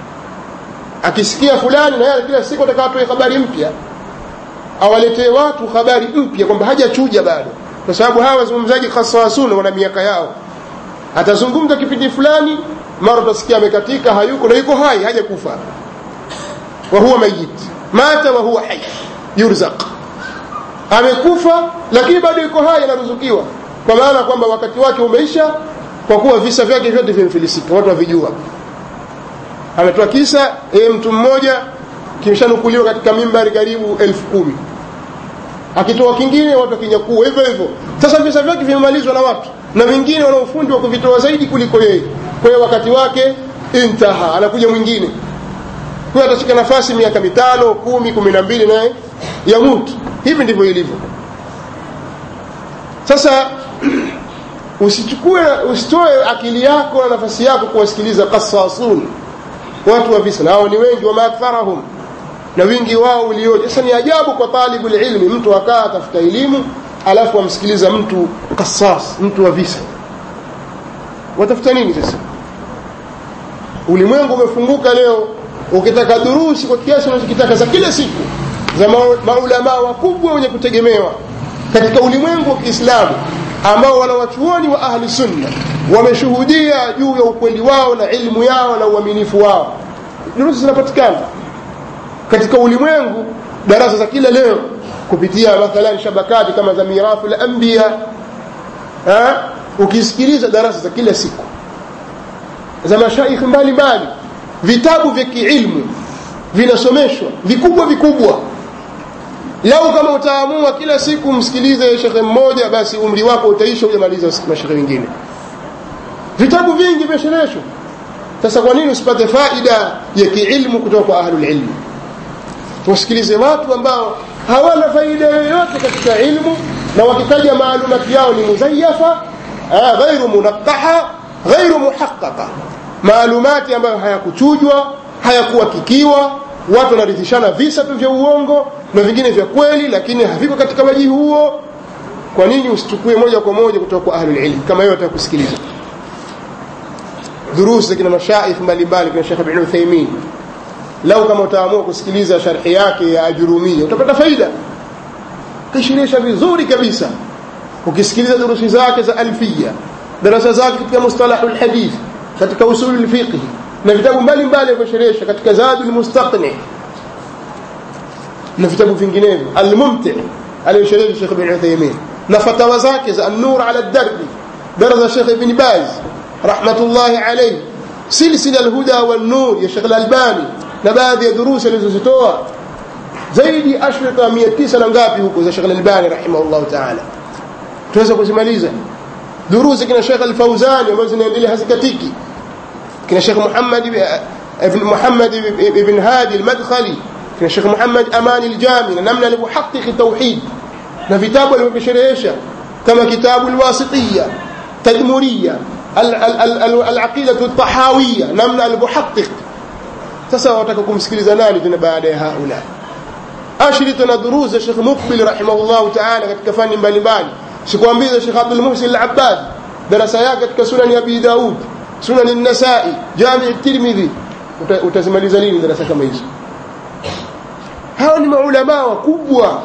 akisikia fulani na yeye kila siku ataka atoe habari mpya awaletee watu habari mpya kwamba hajachuja bado kwa sababu hawa wazungumzaji khasasuna wana miaka yao atazungumza kipindi fulani mara utasikia amekatika hayuko na yuko hai hajakufa wa huwa mayit mata wa huwa hayy yurzaq amekufa lakini bado yuko hai anaruzukiwa kwa maana kwamba wakati wake umeisha kwa kuwa visa vyake vyote vimefilisika watu wavijua ametoa kisa yeye mtu mmoja kimshanukuliwa katika mimbari karibu elfu kumi akitoa kingine watu wakinyakua hivyo hivyo sasa visa vyake vimemalizwa na watu na wengine wana ufundi wa kuvitoa zaidi kuliko yeye kwa hiyo wakati wake intaha anakuja mwingine huyo atashika nafasi miaka mitano kumi kumi na mbili naye yamutu hivi ndivyo ilivyo sasa usichukue usitoe akili yako na nafasi yako kuwasikiliza qasasun watu wa visa nao ni wengi wama aktharahum na wingi wao ulioje sasa ni ajabu kwa talibu ilmi mtu akaa atafuta elimu alafu amsikiliza mtu qasas mtu wa visa watafuta nini sasa ulimwengu umefunguka leo ukitaka durusi kwa kiasi unachokitaka za kila siku za maulamaa wakubwa wenye kutegemewa katika ulimwengu wa Kiislamu ambao wanawachuoni wa ahli sunna wameshuhudia juu ya ukweli wao na ilmu yao na uaminifu wao durusi zinapatikana katika ulimwengu darasa za kila leo kupitia mathalan shabakati kama za mirafu la anbiya ukisikiliza darasa za kila siku za mashaikh mbalimbali vitabu vya kiilmu vinasomeshwa vikubwa vikubwa lau kama utaamua kila siku msikilize shekhe mmoja basi umri wako utaisha hujamaliza mashekhe wengine vitabu vingi vimeshereshwa sasa kwa nini usipate faida ya kiilmu kutoka kwa ahlul ilmi tusikilize watu ambao hawana faida yoyote katika ilmu na wakitaja maalumati yao ni muzayafa ghairu munaqaha ghairu muhaqqaqa maalumati ambayo hayakuchujwa hayakuhakikiwa watu wanarithishana visa tu vya uongo na vingine vya kweli lakini haviko katika wajihi huo kwa nini usichukue moja kwa moja kutoka kwa ahlul ilm kama hiyo atakusikiliza durusi za kina mashaikh mbalimbali kina Sheikh Ibn Uthaymeen lau kama utaamua kusikiliza sharhi yake ya Ajurumia utapata faida kishirisha vizuri kabisa ukisikiliza durusi zake za alfia darasa zake katika mustalahul hadith katika usulul fiqh na vitabu mbalimbali alivyosherehesha katika zadul mustaqni na vitabu vinginevyo almumti aliyosherehesha Sheikh Ibn Uthaymeen na fatawa zake za an-nur ala ad-darbi darasa Sheikh Ibn Baz rahmatullahi alayhi silsila al-huda wan-nur ya Sheikh al-Albani na baadhi ya durusi alizozitoa zaidi ashrita 900 na ngapi huko za Sheikh al-Albani rahimahullah ta'ala tuweza kuzimaliza durusi kina Sheikh al-Fawzani ambazo zinaendelea hazikatiki kina Sheikh Muhammad ibn Muhammad ibn Hadi al-Madkhali kina Sheikh Muhammad Amani al-Jami na namna alivyohakiki tauhid na vitabu alivyosherehesha kama kitabu al-Wasitiyya Tadmuriyya al-Aqida al-Tahawiyya namna alivyohakiki sasa wataka kumsikiliza nani tena baada ya haula ashrita na duruza Sheikh Muqbil rahimahullahu ta'ala katika fani mbalimbali sikwambia Sheikh Abdul Muhsin al-Abbad darasa yake katika sunan ya Abi Daud sunan an-Nasa'i Jami' at-Tirmidhi utazimaliza lini darasa kama hizo hawa ni maulama wakubwa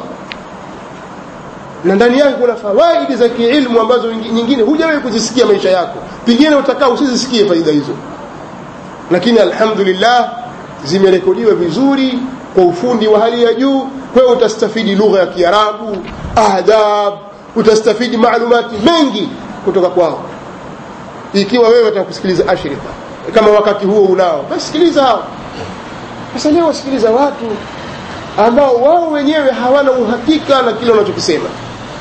na ndani yake kuna fawaidi za kiilmu ambazo nyingine hujawahi kuzisikia maisha yako pengine utakaa usizisikie faida hizo lakini alhamdulillah zimerekodiwa vizuri kwa ufundi wa hali ya juu kwa hiyo utastafidi lugha ya Kiarabu adab utastafidi maalumati mengi kutoka kwao ikiwa wewe utakusikiliza ashirika kama wakati huo unao basi sikiliza hao sasa leo wasikiliza watu ambao wao wenyewe hawana uhakika na kile wanachokisema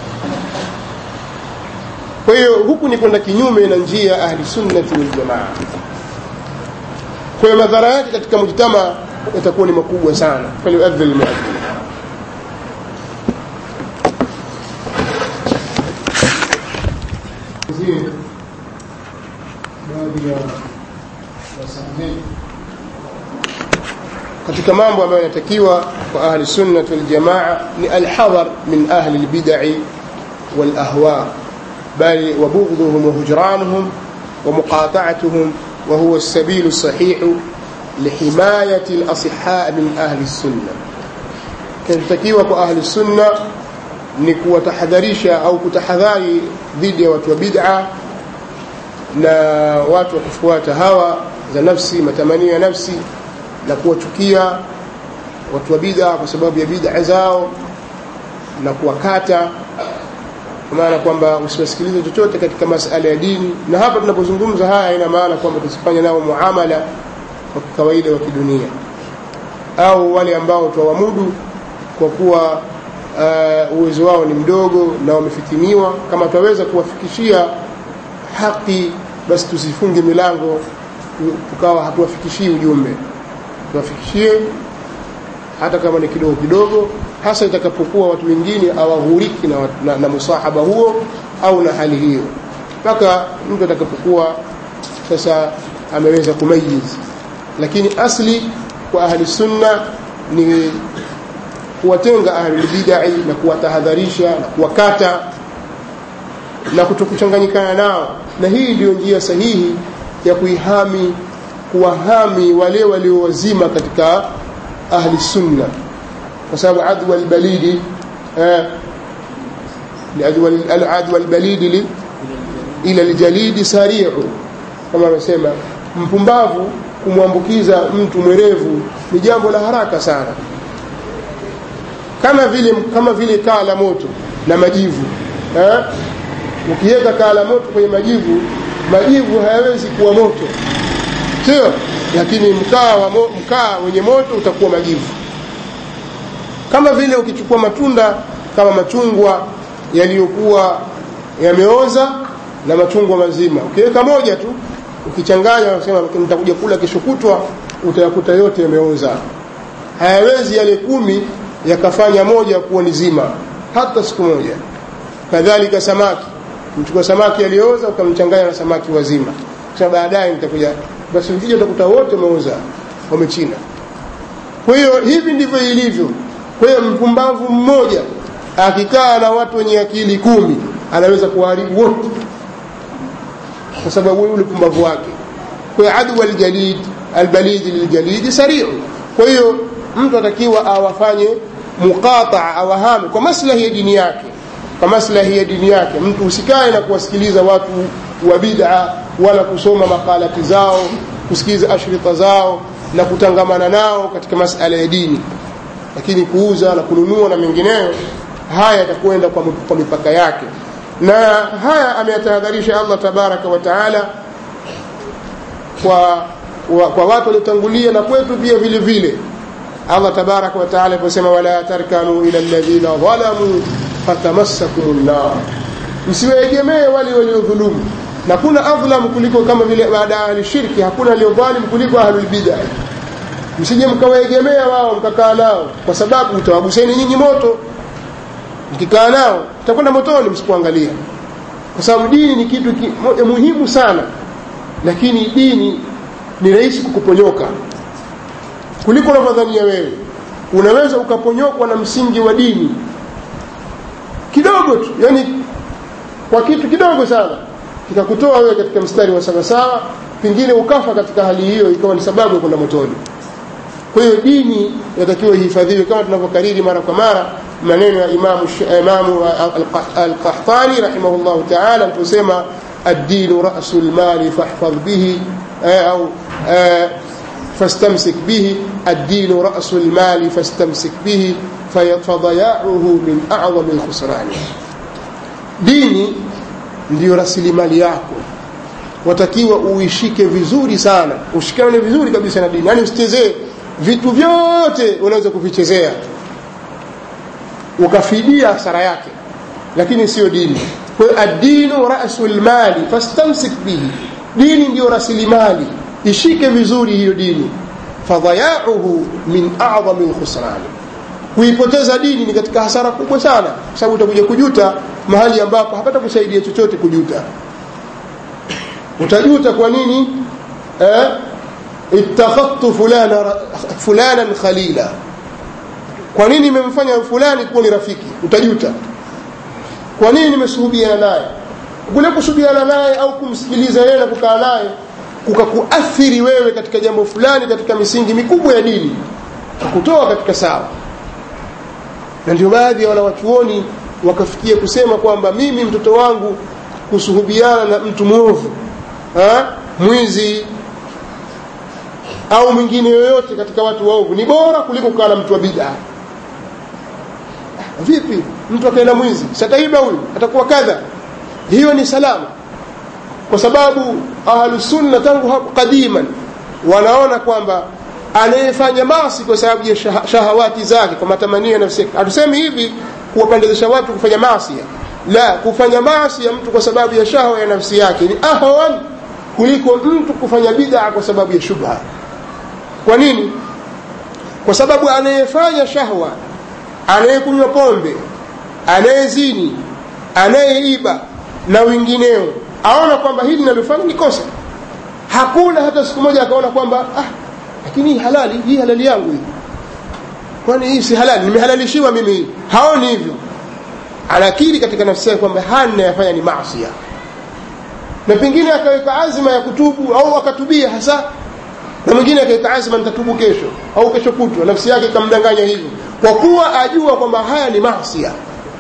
kwa hiyo huku ni kwenda kinyume na njia ya ahli sunnati wal jamaa kwa hiyo madhara yake katika mujtama yatakuwa ni makubwa sana falyuadhi almuadhin baadhi ya wasamehe katika mambo ambayo yanatakiwa kwa ahli sunnah wal jamaa ni alhadhar min ahli albid'i wal ahwa bali wabughduhum wa hujranuhum wa muqata'atuhum wa huwa as-sabil as-sahih lihimayati al-asihha min ahli sunnah kinatakiwa kwa ahli sunnah ni kuwatahadharisha au kutahadhari dhidi ya watu wa bid'a na watu wa kufuata hawa za nafsi matamanio ya nafsi na kuwachukia watu wa bid'a kwa sababu ya bid'a zao na kuwakata kwa maana kwamba usiwasikilize chochote katika masala ya dini na hapa tunapozungumza haya ina maana kwamba tusifanye nao muamala wa kawaida wa kidunia au wale ambao twawamudu kwa kuwa uh, uwezo wao ni mdogo na wamefitiniwa kama twaweza kuwafikishia haki basi tusifunge milango tukawa hatuwafikishii ujumbe tuwafikishie hata kama ni kidogo kidogo hasa itakapokuwa watu wengine awaghuriki na, na, na musahaba huo au na hali hiyo mpaka mtu atakapokuwa sasa ameweza kumayiz lakini asli kwa ahli sunna ni kuwatenga ahli bid'ah na kuwatahadharisha na kuwakata na kutokuchanganyikana nao na hii ndiyo njia sahihi ya kuihami kuwahami wale walio wazima katika ahli sunna kwa sababu adwa albalidi eh adwa albalidi ila aljalidi sari'u kama amesema mpumbavu kumwambukiza mtu mwerevu ni jambo la haraka sana kama vile kama vile kaa la moto na majivu eh ukiweka kaa la moto kwenye majivu majivu hayawezi kuwa moto sio lakini mkaa wa mo, mkaa wenye moto utakuwa majivu kama vile ukichukua matunda kama machungwa yaliyokuwa yameoza na machungwa mazima ukiweka moja tu ukichanganya unasema nitakuja kula kesho kutwa utayakuta yote yameoza hayawezi yale kumi yakafanya moja kuwa ni zima hata siku moja kadhalika samaki mchukua samaki aliyooza ukamchanganya na samaki wazima kisha baadaye nitakuja basi ukija utakuta wote wameuza wamechina kwa hiyo hivi ndivyo ilivyo kwa hiyo mpumbavu mmoja akikaa na watu wenye akili kumi anaweza kuharibu wote kwa sababu ule upumbavu wake kwa hiyo adu aljalid albalid liljalid sari'u kwa hiyo mtu atakiwa awafanye muqataa awahame kwa maslahi ya dini yake kwa maslahi ya dini yake mtu usikae na kuwasikiliza watu wa bid'a wala kusoma makalati zao kusikiliza ashrita zao na kutangamana nao katika masala ya dini lakini kuuza na kununua na mengineyo haya yatakwenda kwa, kwa mipaka yake na haya ameyatahadharisha Allah tabaraka wa taala kwa, wa, kwa watu waliotangulia na kwetu pia vile vile Allah tabaraka wa taala aliposema wala tarkanu ila alladhina dhalamu fatamassakum nar msiwaegemee wale waliodhulumu na kuna adhlam kuliko kama vile baada ya shirki hakuna aliyodhalim kuliko ahlul bid'ah msije mkawaegemea wao mkakaa nao kwa sababu utawaguseni nyinyi moto mkikaa nao mtakwenda motoni msipoangalia kwa sababu dini ni kitu ki, moja muhimu sana lakini dini ni rahisi kukuponyoka kuliko unavyodhania wewe unaweza ukaponyokwa na msingi wa dini kidogo tu yani kwa kitu kidogo sana kikakutoa wewe katika mstari wa sawasawa pengine ukafa katika hali hiyo ikawa ni sababu ya kwenda motoni kwa hiyo dini inatakiwa ihifadhiwe kama tunavyokariri mara kwa mara maneno ya imamu, imamu alqahtani rahimahullahu taala aliposema الدين رأس المال فاحفظ به أو فاستمسك به الدين رأس المال فاستمسك به فضياعه من أعظم الخسران dini ndiyo rasilimali yako watakiwa uishike vizuri sana ushikane vizuri kabisa na dini yaani usichezee vitu vyote unaweza kuvichezea ukafidia hasara yake lakini sio dini kwa hiyo addinu rasu lmali fastamsik bihi dini ndiyo rasilimali ishike vizuri hiyo dini fadhayauhu min adhami lkhusrani kuipoteza dini ni katika hasara kubwa sana kwa sababu utakuja kujuta mahali ambapo hapata kusaidia chochote kujuta utajuta kwa nini eh? ittakhadtu fulana fulanan khalila kwa nini nimemfanya fulani kuwa ni rafiki utajuta kwa nini nimesuhubiana naye kule kusuhubiana naye au kumsikiliza yeye na kukaa naye kukakuathiri wewe katika jambo fulani katika misingi mikubwa ya dini kakutoa katika sawa na ndio baadhi ya wanawachuoni wakafikia kusema kwamba mimi mtoto wangu kusuhubiana na mtu mwovu mwizi au mwingine yoyote katika watu waovu ni bora kuliko kukaa na mtu wa bidaa vipi mtu akaenda mwizi sataiba huyu atakuwa kadha hiyo ni salama kwa sababu ahlusunna tangu hapo kadiman wanaona kwamba anayefanya masi kwa sababu ya shahawati zake kwa matamanio ya nafsi hatusemi hivi kuwapendezesha watu kufanya maasi la kufanya maasi ya mtu kwa sababu ya shahwa ya nafsi yake ni ahwan kuliko mtu kufanya bid'a kwa sababu ya shubha kwa nini kwa sababu anayefanya shahwa anayekunywa pombe anayezini anayeiba na wengineo aona kwamba hili linalofanya ni kosa hakuna hata siku moja akaona kwamba ah, lakini hii halali hii halali yangu hii kwani hii si halali nimehalalishiwa mimi hii haoni hivyo anakiri katika nafsi yake kwamba haya ninayafanya ni maasia na pengine akaweka azma ya kutubu au akatubia hasa na mwingine akaweka azma nitatubu kesho au kesho kutwa nafsi yake ikamdanganya hivyo kwa kuwa ajua kwamba haya ni maasia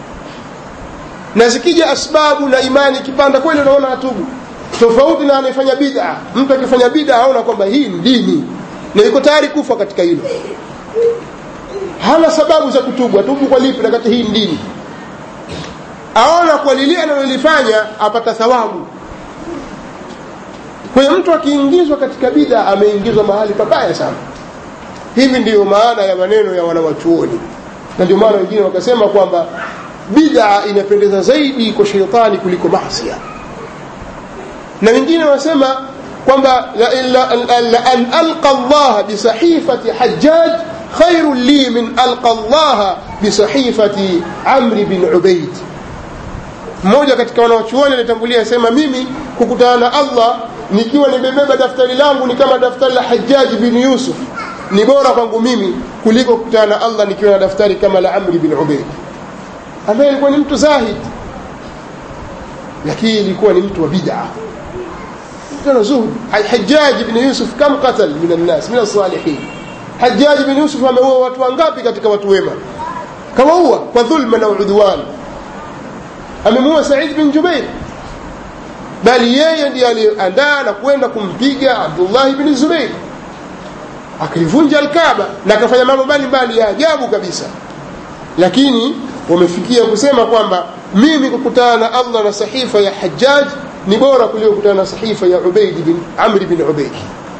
na zikija asbabu na imani ikipanda kweli unaona atubu tofauti na anayefanya bid'a mtu akifanya bid'a aona kwamba hii ni dini na yuko tayari kufa katika hilo hana sababu za kutubu atubu kwa lipi na kati hii ni dini aona kwa lile analolifanya apata thawabu kwa hiyo mtu akiingizwa katika bid'a ameingizwa mahali pabaya sana hivi ndiyo maana ya maneno ya wanawachuoni na ndio maana wengine wakasema kwamba bid'a inapendeza zaidi kwa sheitani kuliko masia na wengine wasema kwamba an alqa Allah bisahifati hajjaj khairu li min alqa Allah bisahifati Amr bin Ubaid mmoja katika wanawachuoni alitangulia asema mimi kukutana na Allah nikiwa nimebeba daftari langu ni kama daftari la Hajjaj bin Yusuf ni bora kwangu mimi kuliko kukutana na Allah nikiwa na daftari kama la Amr bin Ubaid ambaye alikuwa ni mtu zahid lakini ilikuwa ni mtu wa bid'a mtu zuhud Hajjaj ibn Yusuf kam qatal min an-nas min as-salihin Hajjaj ibn Yusuf ameua watu wangapi katika watu wema kawaua kwa dhulma na udwan amemuua Said bin Jubair bali yeye ndiye aliandaa na kwenda kumpiga Abdullah ibn Zubair akaivunja al-Kaaba na akafanya mambo mbalimbali ya ajabu kabisa lakini wamefikia kusema kwamba mimi kukutana na Allah na sahifa ya Hajjaj ni bora kuliko kukutana na sahifa ya Ubaid bin Amr bin Ubaid.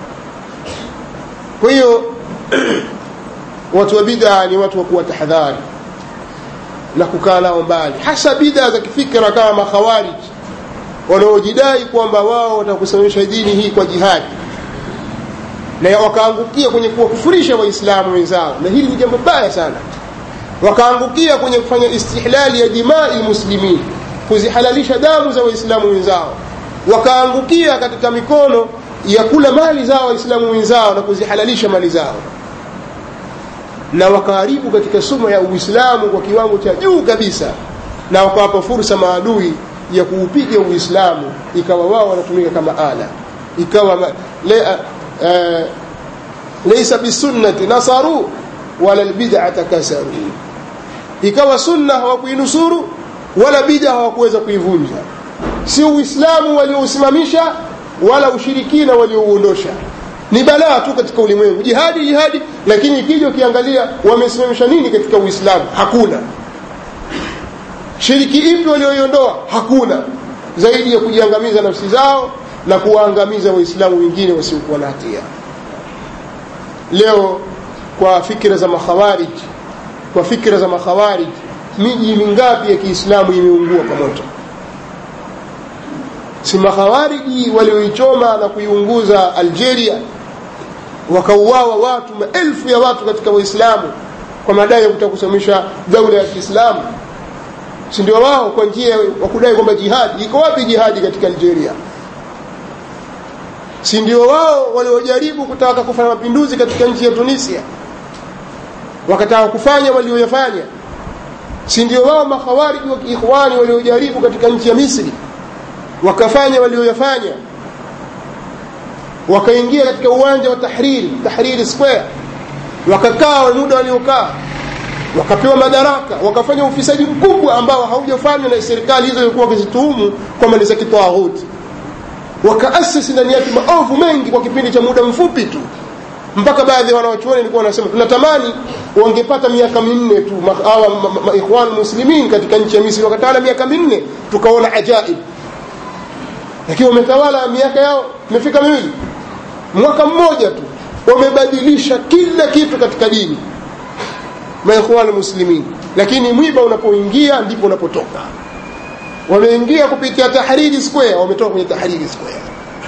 Kwa hiyo watu wa bid'a ni watu wa kuwa tahadhari na kukaa nao mbali, hasa bid'a za kifikra kama makhawarij wanaojidai kwamba wao watakusimamisha dini hii kwa jihadi na wakaangukia kwenye kuwakufurisha Waislamu wenzao, na hili ni jambo baya sana wakaangukia kwenye kufanya istihlali ya dimai muslimin kuzihalalisha damu za waislamu wenzao wakaangukia katika mikono ya kula mali zao waislamu wenzao na kuzihalalisha mali zao na wakaharibu katika suma ya uislamu kwa kiwango cha juu kabisa na wakawapa fursa maadui ya kuupiga uislamu ikawa wao wanatumika kama ala ikawa ma, le, uh, laysa bisunnati nasaru wala albid'ata kasaru ikawa sunna hawakuinusuru wala bid'a hawakuweza kuivunja si uislamu waliousimamisha wala ushirikina waliouondosha ni balaa tu katika ulimwengu jihadi jihadi lakini ikija ukiangalia wamesimamisha nini katika uislamu hakuna shiriki ipi walioiondoa hakuna zaidi ya kujiangamiza nafsi zao na kuwaangamiza waislamu wengine wasiokuwa na hatia leo kwa fikira za makhawarij kwa fikira za makhawarij miji mingapi ya kiislamu imeungua kwa moto si makhawariji walioichoma na kuiunguza algeria wakauawa watu maelfu ya watu katika waislamu kwa madai ya kutaka kusimamisha daula ya kiislamu si ndio wao kwa njia wa kudai kwamba jihadi iko wapi jihadi katika algeria si ndio wao waliojaribu kutaka kufanya mapinduzi katika nchi ya tunisia wakataka kufanya walioyafanya si ndio wao makhawariji wa kiikhwani waliojaribu katika nchi ya misri wakafanya walioyafanya wakaingia katika uwanja wa tahriri tahriri square wakakaa muda waliokaa wakapewa madaraka wakafanya ufisadi mkubwa ambao haujafanywa na serikali hizo ilikuwa wakizituhumu kwamba ni za kitawaghuti wakaasisi ndani yake maovu mengi kwa kipindi cha muda mfupi tu mpaka baadhi ya wanawachuoni walikuwa wanasema tunatamani wangepata miaka minne tu hawa ikhwan muslimin katika nchi ya misri wakatawala miaka minne tukaona ajaib lakini wametawala miaka yao imefika miwili mwaka mmoja tu wamebadilisha kila kitu katika dini maikhwan muslimin lakini mwiba unapoingia ndipo unapotoka wameingia kupitia tahriri square wametoka kwenye tahriri square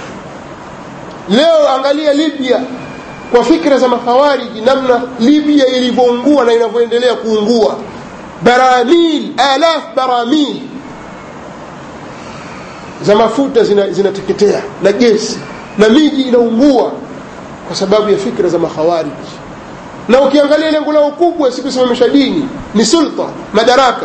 leo angalia libya kwa fikra za makhawariji namna libya ilivyoungua na inavyoendelea kuungua baramil alaf baramil za mafuta zinateketea zina na gesi na miji inaungua kwa sababu ya fikra za makhawariji na ukiangalia lengo lao kubwa si kusimamisha dini ni sulta madaraka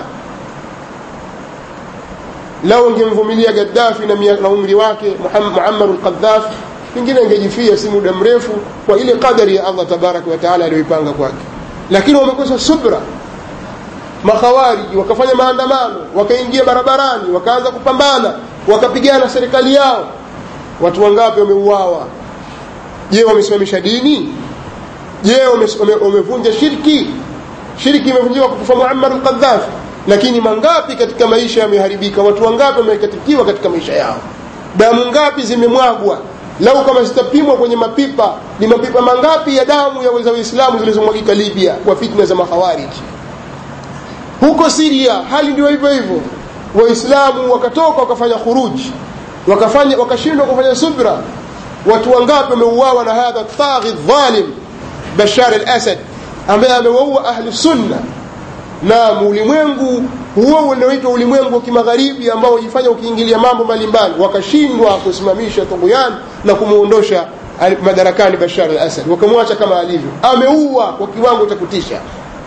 lao ungemvumilia gaddafi na, na umri wake muammar lqadhafi pengine angejifia si muda mrefu kwa ile qadari ya allah tabaraka wataala aliyoipanga kwake lakini wamekosa subra makhawariji wakafanya maandamano wakaingia barabarani wakaanza kupambana wakapigana serikali yao watu wangapi wameuawa je wamesimamisha dini je wamevunja shirki shirki imevunjiwa kwa kufa muammar alqadhafi lakini mangapi katika maisha yameharibika watu wangapi wamekatikiwa katika maisha yao damu ngapi zimemwagwa lau kama zitapimwa kwenye mapipa ni mapipa mangapi ya damu ya za waislamu zilizomwagika libya kwa fitna za makhawariji huko siria hali ndio hivyo hivyo waislamu wakatoka wakafanya khuruji wakafanya wakashindwa kufanya subra watu wangapi wameuawa na hadha taghi dhalim bashar al-asad ambaye amewaua ahli sunna na ulimwengu huo unaoitwa ulimwengu wa kimagharibi ambao ujifanya ukiingilia mambo mbalimbali wakashindwa kusimamisha tughyan na kumuondosha madarakani bashar al-asad wakamwacha kama alivyo ameua kwa kiwango cha kutisha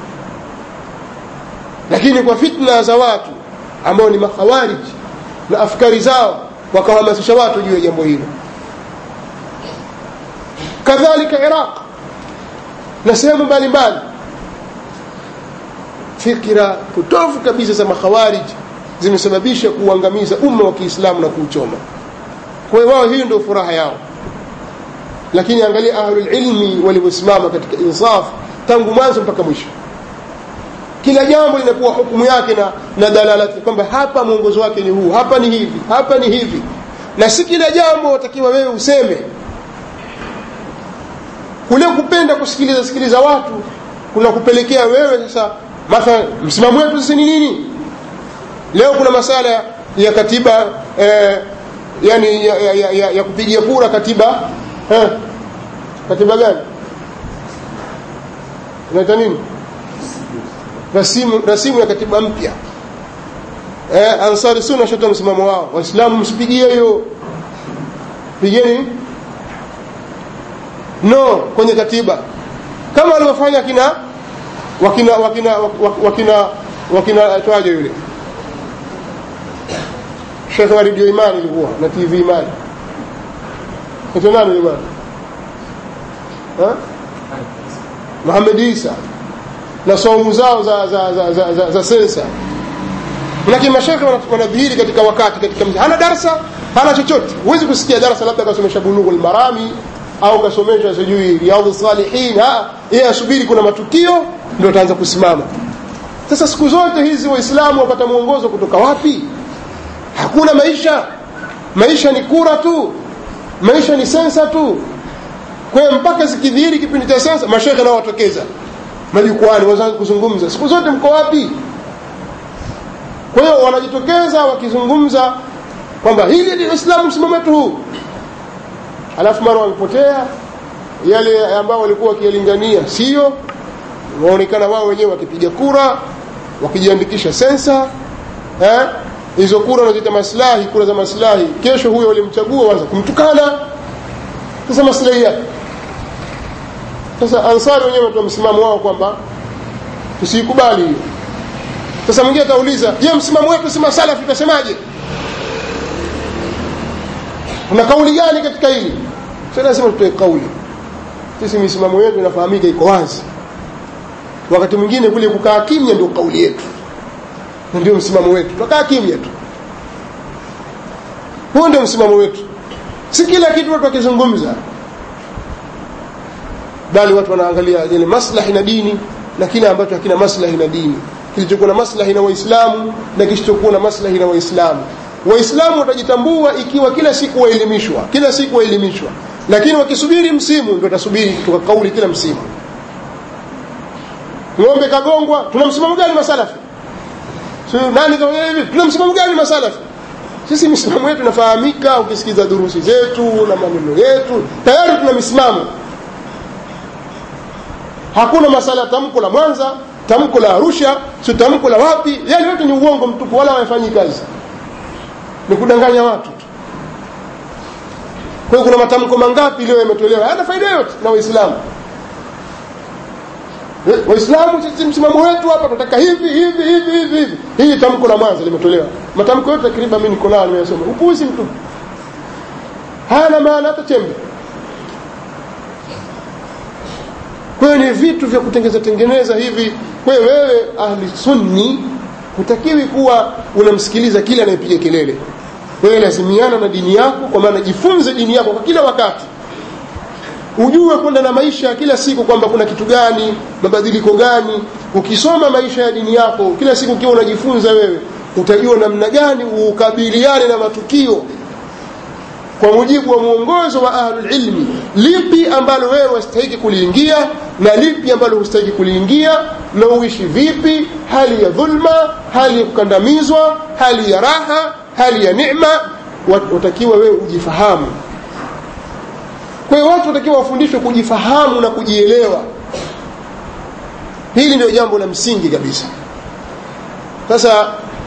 lakini kwa fitna za watu ambao ni makhawariji na afkari zao wakahamasisha watu juu ya jambo hilo kadhalika iraq na sehemu mbalimbali fikira potofu kabisa za makhawariji zimesababisha kuuangamiza umma wa kiislamu na kuuchoma kwa hiyo wao hiyo ndio furaha yao lakini angalia ahlulilmi walivyosimama katika insaf tangu mwanzo mpaka mwisho kila jambo linakuwa hukumu yake na, na dalalati kwamba hapa mwongozo wake ni huu hapa ni hivi hapa ni hivi na si kila jambo watakiwa wewe useme kule kupenda kusikiliza sikiliza watu kuna kupelekea wewe sasa mathalan msimamo wetu sisi ni nini leo kuna masala ya katiba eh, yani ya, ya, ya, ya, ya kupigia kura katiba eh, katiba gani inaita nini rasimu, rasimu ya katiba mpya eh, ansari sunna shatoa msimamo wao waislamu msipigie hiyo pigeni no kwenye katiba kama walivyofanya kina wakina wakina wakina wakina atwaje yule shekhe wa redio imani ilikuwa na tv imani ito nani yule bwana Muhammad Isa na saumu zao za za za, za, za, za sensa lakini mashekhe wanadhihiri katika wakati katika mji hana darasa hana chochote huwezi kusikia darasa labda kasomesha bulughul marami au kasomesha sijui riyadhu salihin yeye asubiri kuna matukio ndio ataanza kusimama sasa siku zote hizi waislamu wapata mwongozo kutoka wapi hakuna maisha maisha ni kura tu maisha ni sensa tu kwa hiyo mpaka zikidhihiri kipindi cha sensa mashekhe nao watokeza majukwani wazangu kuzungumza siku zote mko wapi kwa hiyo wanajitokeza wakizungumza kwamba hili ndio Uislamu msimamo wetu huu alafu mara wamepotea yale ambao walikuwa wakiyalingania sio waonekana wao wenyewe wakipiga kura wakijiandikisha sensa eh hizo kura wanaziita maslahi kura za maslahi kesho huyo walimchagua waanza kumtukana sasa maslahi yake sasa ansari wenyewe watoa msimamo wao kwamba tusikubali hiyo sasa mwingine atauliza je msimamo wetu si masalafi tutasemaje kuna kauli gani katika hili sasa lazima tutoe kauli sisi misimamo yetu inafahamika iko wazi wakati mwingine kule kukaa kimya ndio kauli yetu na ndio msimamo wetu tukaa kimya tu huo ndio msimamo wetu si kila kitu watu wakizungumza bali watu wanaangalia yani maslahi na dini na kile ambacho hakina maslahi na dini kilichokuwa na maslahi na waislamu na kisichokuwa na maslahi na waislamu waislamu watajitambua ikiwa kila siku waelimishwa kila siku waelimishwa lakini wakisubiri msimu ndio watasubiri kutoka kauli kila msimu ng'ombe kagongwa tuna msimamo gani masalafi nani hivi tuna msimamo gani masalafi sisi misimamo yetu inafahamika ukisikiza durusi zetu na maneno yetu tayari tuna misimamo hakuna masala tamko la mwanza tamko la arusha si tamko la wapi yale yote ni uongo mtupu wala hawafanyi kazi ni kudanganya watu kwa hiyo kuna matamko mangapi leo yametolewa hayana faida yote na waislamu waislamu sisi msimamo wetu hapa tunataka hivi hivi hivi hivi hivi hili tamko la mwanza limetolewa matamko yote takriban mimi niko nayo nimeyasoma upuuzi mtupu hayana maana hata chembe kwa hiyo ni vitu vya kutengeneza tengeneza hivi kwa hiyo wewe ahli sunni hutakiwi kuwa unamsikiliza kila anayepiga kelele wewe lazimiana na dini yako kwa maana jifunze dini yako kwa kila wakati ujue kwenda na maisha kila siku kwamba kuna kitu gani mabadiliko gani ukisoma maisha ya dini yako kila siku ukiwa unajifunza wewe utajua namna gani ukabiliane na matukio kwa mujibu wa mwongozo wa ahlul ilmi lipi ambalo wewe wastahiki kuliingia na lipi ambalo hustahiki kuliingia na uishi vipi hali ya dhulma hali ya kukandamizwa hali ya raha hali ya neema watakiwa wewe ujifahamu kwa hiyo watu watakiwa wafundishwe kujifahamu na kujielewa hili ndio jambo la msingi kabisa sasa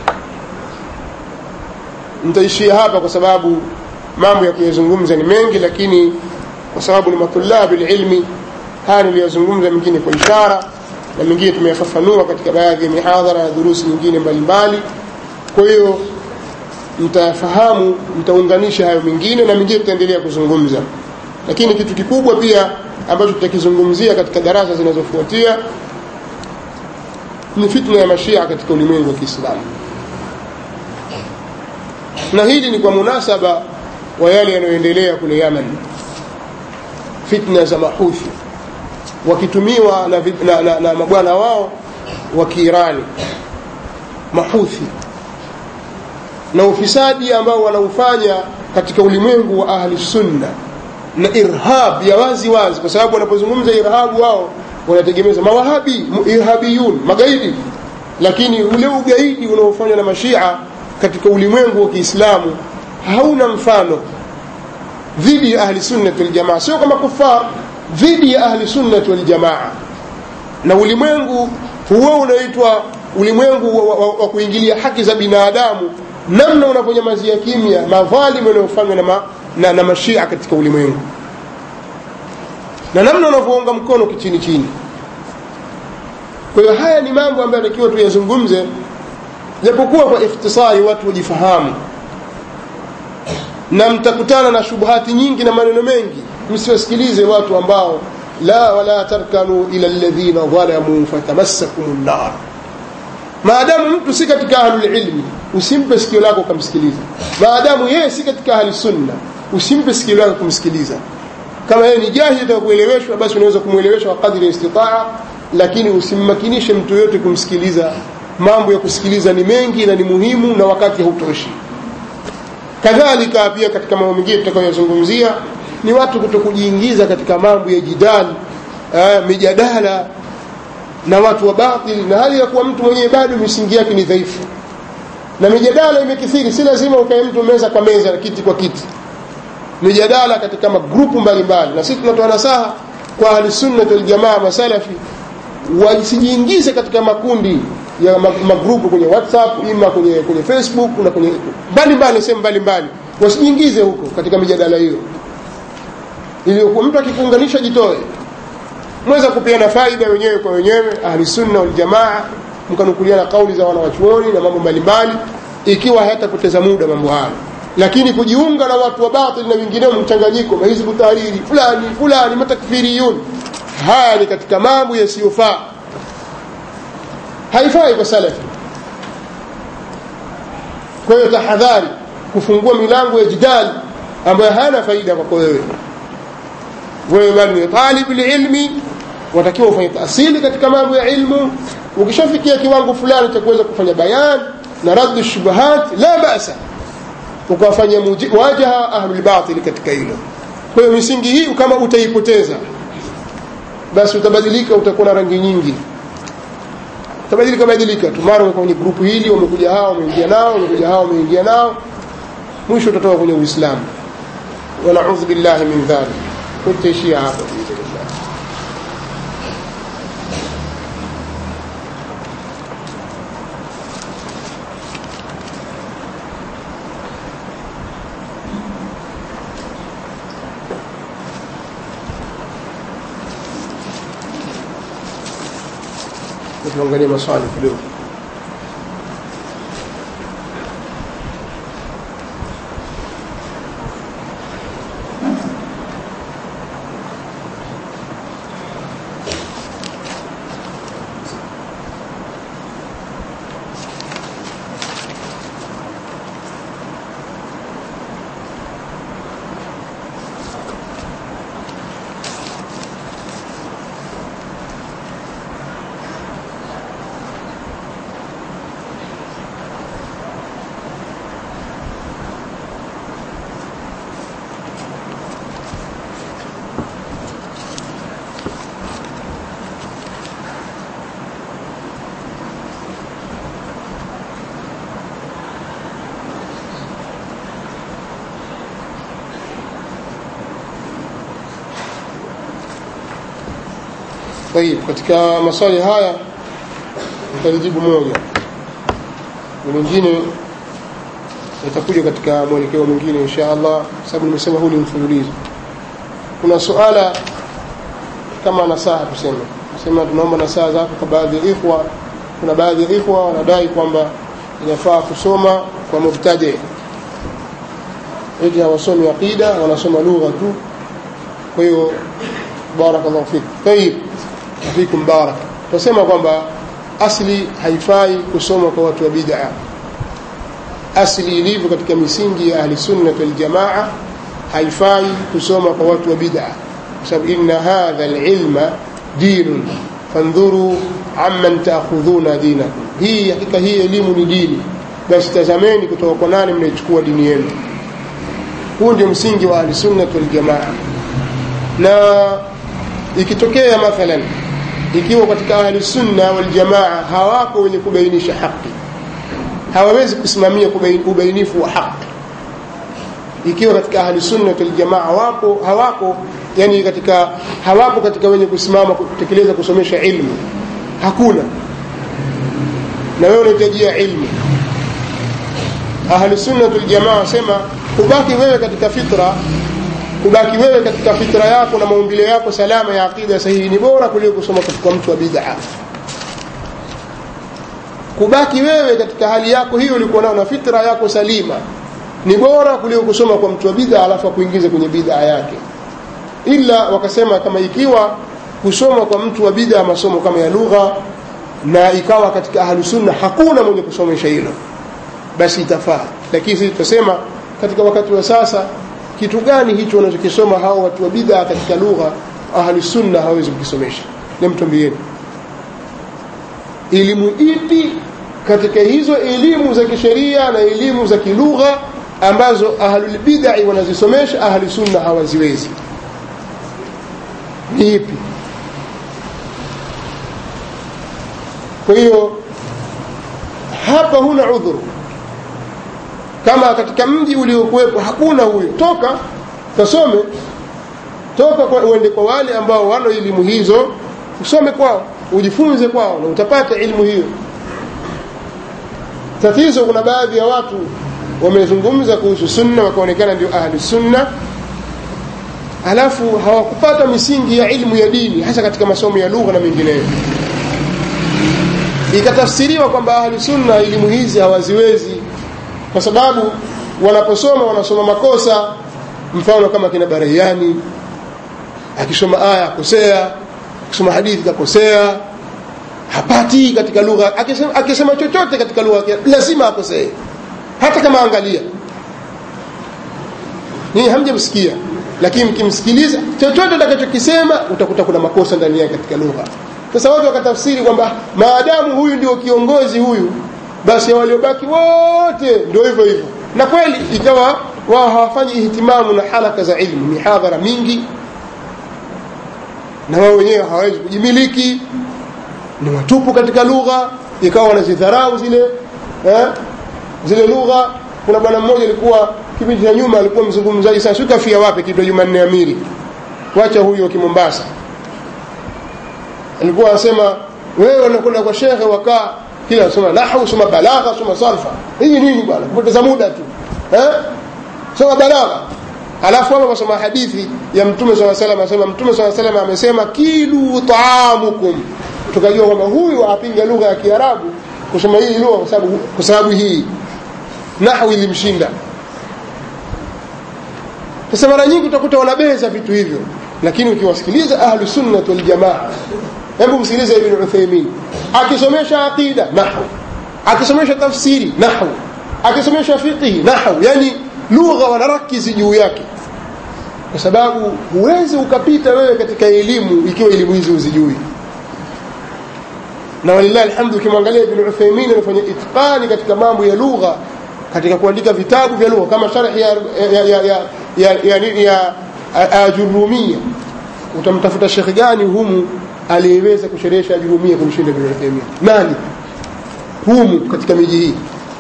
nitaishia hapa kwa sababu mambo ya kuyazungumza ni mengi lakini kwa sababu ni matulabi ilmi haya niliyozungumza mengine kwa ishara na mengine tumeyafafanua katika baadhi ya mihadhara na durusi nyingine mbalimbali kwa hiyo mtafahamu mtaunganisha hayo mengine na mengine tutaendelea kuzungumza lakini kitu kikubwa pia ambacho tutakizungumzia katika darasa zinazofuatia ni fitna ya mashia katika ulimwengu wa kiislamu na hili ni kwa munasaba wa yale yanayoendelea kule yaman fitna za mahuthi wakitumiwa na, na, na, na mabwana wao wa kiirani mahuthi na ufisadi ambao wanaufanya katika ulimwengu wa ahli sunna na irhab ya wazi wazi kwa sababu wanapozungumza irhabu wao wanategemeza mawahabi irhabiyun magaidi lakini ule ugaidi unaofanywa na mashia katika ulimwengu wa kiislamu hauna mfano dhidi ya ahli sunnati waljamaa sio kama kufar dhidi ya ahli sunnati waljamaa na ulimwengu huo unaitwa ulimwengu wa, wa, wa kuingilia haki za binadamu namna unavyonyamazia kimya madhalimu yanayofanywa na, ma, na, na mashia katika ulimwengu na namna unavyounga mkono kichini chini kwa hiyo haya ni mambo ambayo takiwa tuyazungumze japokuwa kwa ikhtisari watu wajifahamu na mtakutana na shubuhati nyingi na maneno mengi msiwasikilize watu ambao la wala tarkanu ila alladhina dhalamu fatamassakum nar maadamu mtu si katika ahlulilmi usimpe sikio lako ukamsikiliza maadamu yeye si katika ahli sunna usimpe sikio lako kumsikiliza kama yeye ni jahili kueleweshwa basi unaweza kumwelewesha kwa kadri ya istitaa lakini usimmakinishe mtu yote kumsikiliza mambo ya kusikiliza ni mengi na ni muhimu na wakati hautoshi kadhalika pia katika mambo mengine tutakayozungumzia ni watu kutokujiingiza katika mambo ya jidali eh, mijadala na watu wa batili na hali ya kuwa mtu mwenyewe bado misingi yake ni dhaifu na mijadala imekithiri si lazima ukae mtu meza kwa meza na kiti kwa kiti mijadala katika magrupu mbalimbali na sisi tunatoa nasaha kwa ahlisunnat waljamaa masalafi wasijiingize katika makundi ya magrupu kwenye whatsapp ima kwenye, kwenye facebook na kwenye mbalimbali sehemu mbalimbali wasijiingize huko katika mijadala hiyo iliyokuwa mtu akikuunganisha jitoe mweza kupeana faida wenyewe kwa wenyewe ahlisunna waljamaa mkanukuliana kauli za wanawachuoni na mambo mbalimbali ikiwa hayatapoteza muda mambo hayo lakini kujiunga na watu wa batil na wengineo mchanganyiko mahizbu tahariri fulani fulani matakfiriyun haya ni katika mambo yasiyofaa haifai kwa salafi kwa hiyo tahadhari kufungua milango ya jidali ambayo hana faida kwako wewe wewe bali ni talib ilmi watakiwa ufanye taasili katika mambo ya ilmu ukishafikia kiwango fulani cha kuweza kufanya bayan na raddu shubuhat la basa ukawafanya wajaha ahlulbatil katika hilo kwa hiyo misingi hii kama utaipoteza basi utabadilika utakuwa na rangi nyingi utabadilika badilika tu mara kwenye grupu hili wamekuja hao wameingia nao wamekuja hao wameingia nao mwisho utatoka kwenye uislamu wanaudhu billahi min dhalik kutaishia hapo tuangalie maswali kidogo طيب katika maswali haya nitalijibu moja na mengine yatakuja katika mwelekeo mwingine insha Allah sababu nimesema huu ni mfululizo kuna suala kama nasaha tuseme sema tunaomba nasaha zako kwa baadhi ya ikhwa kuna baadhi ya ikhwa wanadai kwamba inafaa kusoma kwa mubtadi eti hawasomi aqida wanasoma lugha tu kwa hiyo barakallahu fik tayib fikum barak tunasema kwamba asli haifai kusoma kwa watu wa bid'a asli ilivyo katika misingi ya ahli sunna wal jamaa haifai kusoma kwa watu wa bid'a kwa sababu inna hadha alilma dinun fandhuru amman taakhudhuna dinakum hii hakika hii elimu ni dini basi tazameni kutoka kwa nani mnaichukua dini yenu huu ndio msingi wa ahli sunna wal jamaa na ikitokea mathalan ikiwa katika ahli sunna wal jamaa hawako wenye kubainisha haki hawawezi kusimamia ubainifu wa haki ikiwa katika ahli sunna wal jamaa wapo hawako yani katika hawapo katika wenye kusimama kutekeleza kusomesha ilmu hakuna na wewe unahitajia ilmu ahli sunna wal jamaa wasema kubaki wewe katika fitra kubaki wewe katika fitra yako na maumbile yako salama ya aqida sahihi ni bora kuliko kusoma katika mtu wa bid'a kubaki wewe katika hali yako hiyo ulikuwa nayo na fitra yako salima ni bora kuliko kusoma kwa mtu wa bid'a alafu akuingize kwenye bid'a yake ila wakasema kama ikiwa kusoma kwa mtu wa bid'a masomo kama ya lugha na ikawa katika ahlu sunna hakuna mwenye kusomesha hilo basi itafaa lakini sisi tutasema katika wakati wa sasa kitu gani hicho wanachokisoma hao watu wa bid'a katika lugha ahlu sunna hawezi kukisomesha nemtwambieni elimu ipi katika hizo elimu za kisheria na elimu za kilugha ambazo ahlul bid'ah wanazisomesha ahli sunna hawaziwezi ni ipi kwa hiyo hapa huna udhuru kama katika mji uliokuwepo hakuna huyo toka kasome toka kwa, uende kwa wale ambao wana elimu hizo usome kwao ujifunze kwao na utapata elimu hiyo tatizo kuna baadhi ya watu wamezungumza kuhusu sunna wakaonekana ndio ahli sunna alafu hawakupata misingi ya ilmu ya dini hasa katika masomo ya lugha na mengineyo ikatafsiriwa kwamba ahli sunna elimu hizi hawaziwezi kwa sababu wanaposoma wanasoma makosa mfano kama kina Barahiani akisoma aya akosea akisoma hadithi kakosea hapati katika lugha akisema, akisema chochote katika lugha lazima akosee hata kama angalia ni hamjamsikia lakini mkimsikiliza chochote atakachokisema utakuta kuna makosa ndani yake katika lugha sasa watu wakatafsiri kwamba maadamu huyu ndio kiongozi huyu basi waliobaki wote ndio hivyo hivyo na kweli ikawa wao hawafanyi ihtimamu na halaka za ilmu mihadhara mingi na wao wenyewe hawawezi kujimiliki ni watupu katika lugha ikawa wanazidharau zile eh, zile lugha kuna bwana mmoja alikuwa kipindi cha nyuma alikuwa mzungumzaji sana sio kafia wapi kitu Jumanne Amiri wacha huyo Kimombasa alikuwa anasema wewe unakwenda kwa shekhe wakaa kila soma nahwu soma balagha soma sarfa hii nini bwana kupoteza muda tu eh soma balagha alafu hapa wasoma hadithi ya mtume swalla salam anasema mtume swalla salam amesema kilu taamukum tukajua kwamba huyu apinga lugha ya Kiarabu kusoma hii lugha kwa sababu kwa sababu hii nahwu ilimshinda sasa mara nyingi utakuta wanabeza vitu hivyo lakini ukiwasikiliza ahlu sunnah wal jamaa hebu msikilize ibn Uthaymeen akisomesha aqida nahwu akisomesha tafsiri nahwu akisomesha fiqh nahwu yani lugha wanarakizi juu yake kwa sababu huwezi ukapita wewe katika elimu ikiwa elimu hizi uzijui na walillahi alhamdu ukimwangalia ibn Uthaymeen anafanya itqani katika mambo ya lugha katika kuandika vitabu vya lugha kama sharh ya ya ya ya ya, ya, ya, ya ajurumia utamtafuta shekhi gani humu aliyeweza kusherehesha ajurumia kumshinda ibn Uthaymeen nani humu katika miji hii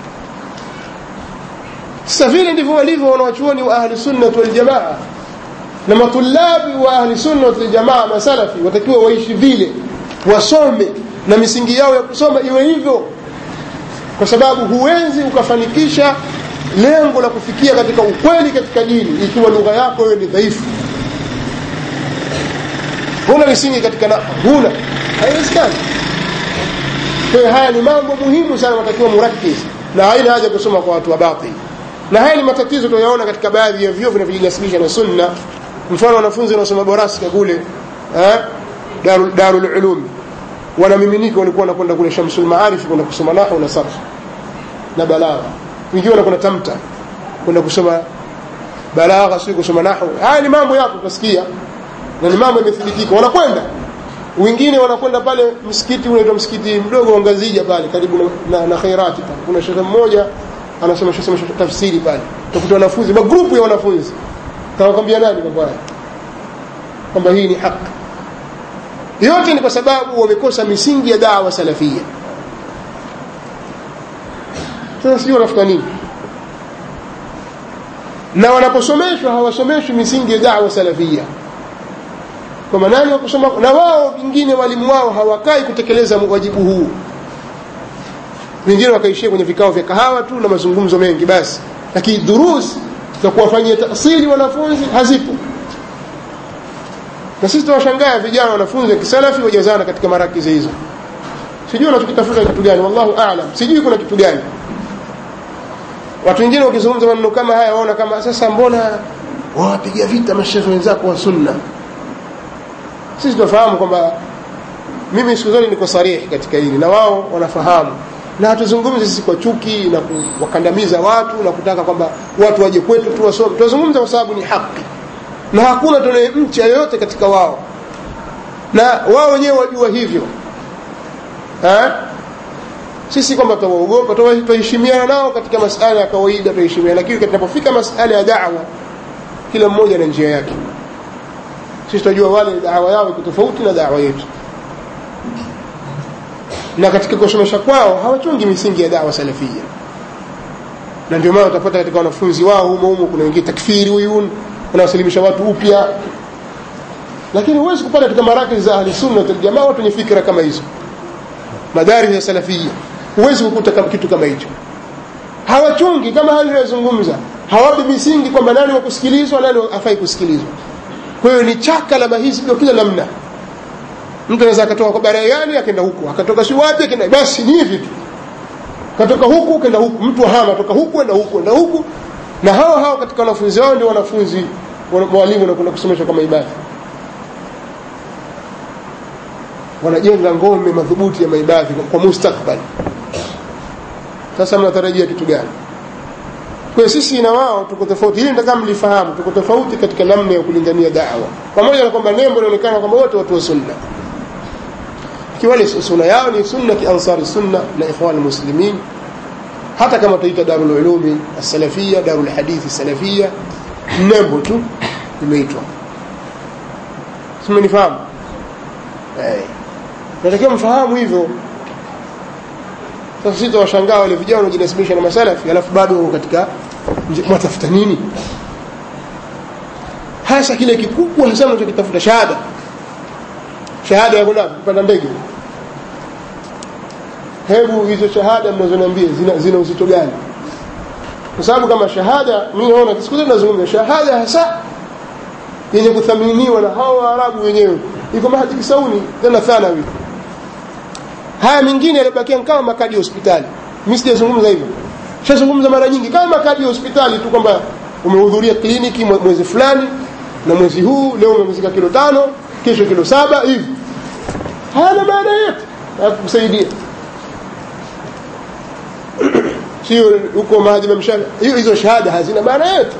sasa vile ndivyo walivyo wanawachuoni wa ahli sunna wal jamaa na matulabi wa ahli sunna wal jamaa masalafi watakiwa waishi vile wasome na misingi yao ya kusoma iwe hivyo kwa sababu huwezi ukafanikisha lengo la kufikia katika ukweli katika dini ikiwa lugha yako wewe ni dhaifu huna misingi katika na huna haiwezekani kwa hiyo haya ni mambo muhimu sana watakiwa murakiz na haina haja kusoma kwa watu wa batili na haya ni matatizo tunayaona katika baadhi ya vyuo vinavyojinasibisha na sunna mfano wanafunzi wanaosoma boraska kule eh darul, darul ulum wanamiminika walikuwa wanakwenda kule Shamsul Maarif kwenda kusoma nahwu na sarf na balagha wengine wanakwenda tamta kwenda kusoma balagha sio kusoma nahwu haya ni mambo yapo utasikia na ni mambo yamethibitika wanakwenda wengine wanakwenda pale msikiti unaitwa msikiti mdogo wa Ngazija pale karibu na, na, na Khairati pale kuna shekhe mmoja anasoma shosema tafsiri pale utakuta wanafunzi magrupu ya wanafunzi tawakwambia nani mambo haya kwamba hii ni haki yote ni kwa sababu wamekosa misingi ya dawa salafia sasa sio wanafuta nini na wanaposomeshwa hawasomeshwi misingi ya dawa salafia kwa nani wakusoma na wao wengine walimu wao hawakai kutekeleza wajibu huu wengine wakaishia kwenye vikao vya kahawa tu na mazungumzo mengi basi lakini durus za kuwafanyia tasiri wanafunzi hazipo na sisi tunawashangaa vijana wanafunzi wa kisalafi wajazana katika marakizi hizo sijui unachokitafuta kitu gani wallahu aalam sijui kuna kitu gani watu wengine wakizungumza maneno kama haya waona kama sasa mbona wawapiga vita mashehe wenzako wa sunna sisi tunafahamu kwamba mimi siku zote niko sarihi katika hili na wao wanafahamu na hatuzungumzi sisi kwa chuki na kuwakandamiza watu na kutaka kwamba watu waje kwetu tu wasome tunazungumza kwa sababu ni haki na hakuna tunayemcha yoyote katika wao na wao wenyewe wajua hivyo ha? sisi kwamba tutawaogopa tutaheshimiana nao katika masala ya kawaida tutaheshimiana lakini tunapofika masala ya da'wa kila mmoja na njia yake sisi tunajua wale dawa yao iko tofauti na dawa yetu na katika kusomesha kwao hawachungi misingi ya dawa salafia na ndio maana utapata katika wanafunzi wao humo humo kuna wengine takfiri huyun wanawasilimisha watu upya lakini huwezi kupata katika marakis za ahli sunna wal jamaa watu wenye fikra kama hizo madaris ya salafia huwezi kukuta kitu kama hicho hawachungi kama hali inayozungumza hawapi misingi kwamba nani wa kusikilizwa nani afai kusikilizwa kwa hiyo ni chaka la mahizbi kwa kila namna mtu anaweza akatoka kwa baraiani akaenda huku akatoka si wapi akaenda basi ni hivi tu katoka huku kenda huku mtu hama toka huku enda huku enda huku na hao hao katika wanafunzi wao ndio wanafunzi walimu wanakwenda kusomeshwa kama ibada wanajenga ngome madhubuti ya maibadhi kwa mustakbal sasa mnatarajia kitu gani kwa sisi na wao tuko tofauti hili nataka mlifahamu tuko tofauti katika namna ya kulingania da'wa pamoja na kwamba nembo inaonekana kwamba wote watu wa sunna kiwale sunna yao ni sunna ki ansari sunna na ikhwan muslimin hata kama tuita darul ulumi as-salafia darul hadithi salafia nembo tu imeitwa simenifahamu eh natakiwa mfahamu hivyo sasa sisi tunawashangaa wale vijana wanaojinasibisha na masalafi alafu bado katika mwatafuta nini hasa kile kikubwa hasa unachokitafuta shahada shahada ya kuna kupanda ndege hebu hizo shahada mnazoniambia zina, zina uzito gani kwa sababu kama shahada mimi naona siku zote nazungumza shahada hasa yenye kuthaminiwa na hao waarabu wenyewe iko mahadi kisauni tena thanawi haya mengine yalibakia kama makadi ya hospitali mimi sijazungumza hivyo shazungumza mara nyingi kama makadi ya hospitali tu kwamba umehudhuria kliniki mwezi fulani na mwezi huu leo umeongezeka kilo tano kesho kilo saba hivi hayana maana yote hakukusaidia sio huko maadhiba mshahara hiyo hizo shahada hazina maana yote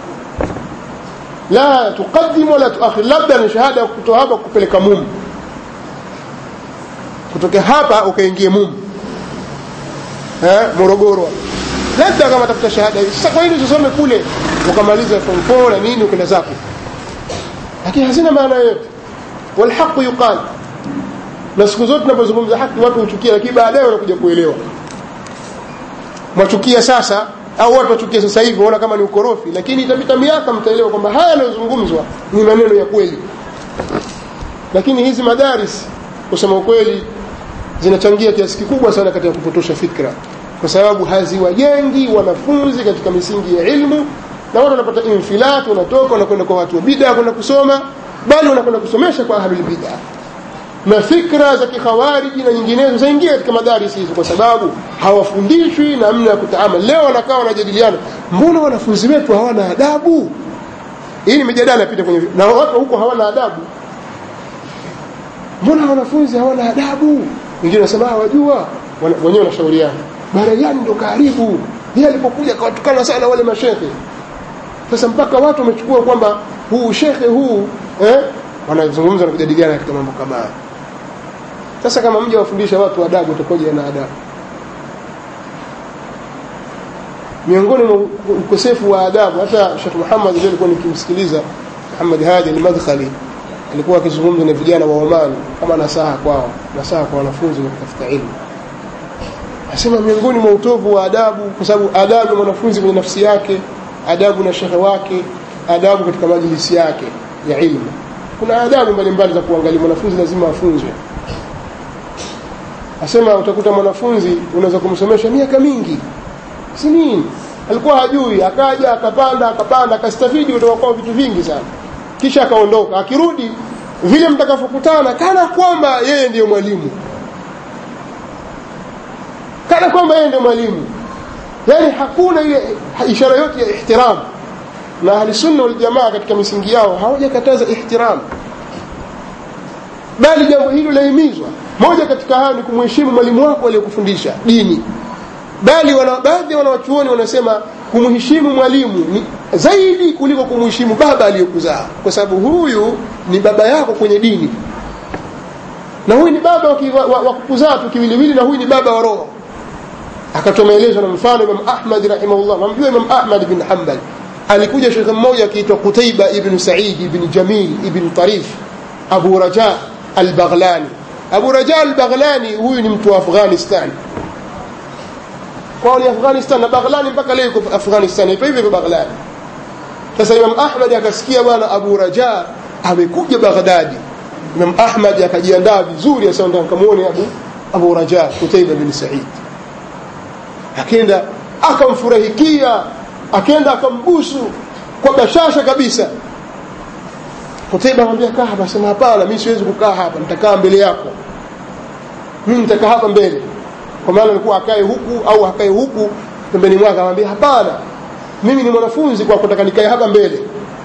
la tuqaddim wala tuakhir labda ni shahada kutoa hapa kupeleka mumu kutoka hapa ukaingie mumu eh Morogoro labda kama tafuta shahada hiyo sasa kwa nini usisome kule ukamaliza form 4 na nini ukenda zako lakini hazina maana yote والحق يقال na siku zote tunapozungumza haki watu huchukia lakini baadaye wanakuja kuelewa mwachukia sasa au watu wachukia sasa hivi waona kama ni ukorofi lakini itapita miaka mtaelewa kwamba haya yanayozungumzwa ni maneno ya kweli lakini hizi madaris kusema ukweli zinachangia kiasi kikubwa sana katika kupotosha fikra kwa sababu haziwajengi wanafunzi katika misingi ya ilmu na watu wanapata infilat wanatoka wanakwenda kwa watu wa bid'a kwenda kusoma bali wanakwenda kusomesha kwa ahlul bid'a na fikra za kikhawariji na nyinginezo zaingia katika madarisi hizo kwa sababu hawafundishwi namna ya kutaamali leo wanakaa wanajadiliana mbona wanafunzi wetu hawana adabu hii ni mijadala pita kwenye na watu huko hawana adabu mbona wanafunzi hawana adabu wengine wanasema wajua wenyewe wanashauriana barayani ndo karibu yeye alipokuja akawatukana sana wale mashehe sasa mpaka watu wamechukua kwamba huu shekhe huu eh wanazungumza na kujadiliana katika mambo kama haya sasa kama mja wafundisha watu adabu utakoje na adabu miongoni mwa ukosefu wa adabu hata Sheikh Muhammad leo alikuwa nikimsikiliza Muhammad Hadi al-Madkhali alikuwa akizungumza na vijana wa Oman kama nasaha kwao nasaha kwa wanafunzi wa kutafuta elimu asema miongoni mwa utovu wa adabu kwa sababu adabu ya mwanafunzi kwenye nafsi yake adabu na shekhe wake adabu katika majlisi yake ya ilmu kuna adabu mbalimbali za kuangalia mwanafunzi lazima afunzwe asema utakuta mwanafunzi unaweza kumsomesha miaka mingi si nini alikuwa hajui akaja akapanda akapanda akastafidi kutoka kwa vitu vingi sana kisha akaondoka akirudi vile mtakapokutana kana kwamba yeye ndiyo mwalimu kana kwamba yeye ndio mwalimu yani hakuna ile ishara yote ya ihtiram na ahli sunna wal jamaa katika misingi yao hawajakataza ihtiram bali jambo hilo lahimizwa moja katika hayo ni kumheshimu mwalimu wako aliyekufundisha dini bali wana, baadhi ya wanawachuoni wanasema kumheshimu mwalimu ni zaidi kuliko kumheshimu baba aliyokuzaa kwa sababu huyu ni baba yako kwenye dini na huyu ni baba wa, wa, wa kukuzaa tu kiwiliwili na huyu ni baba wa roho akatoa maelezo na mfano imam ahmad rahimahullah namjua imam ahmad bin hambal alikuja shekhe mmoja akiitwa qutaiba ibn said ibn jamil ibn tarif abu raja albaghlani abu raja albaghlani huyu ni mtu wa afghanistan kwao ni afghanistan na baghlani mpaka leo iko afghanistan ipo hivyo baghlani sasa imam ahmad akasikia bwana abu raja amekuja baghdadi imam ahmad akajiandaa vizuri asema nikamuone abu abu raja kutaiba bin said akenda akamfurahikia akenda akambusu kwa bashasha kabisa Kutaiba anamwambia kaa hapa sema hapana mimi siwezi kukaa hapa nitakaa mbele yako mimi nitakaa hapa mbele kwa maana alikuwa akae huku au akae huku pembeni mwake anamwambia hapana mimi ni mwanafunzi kwa kutaka nikae hapa mbele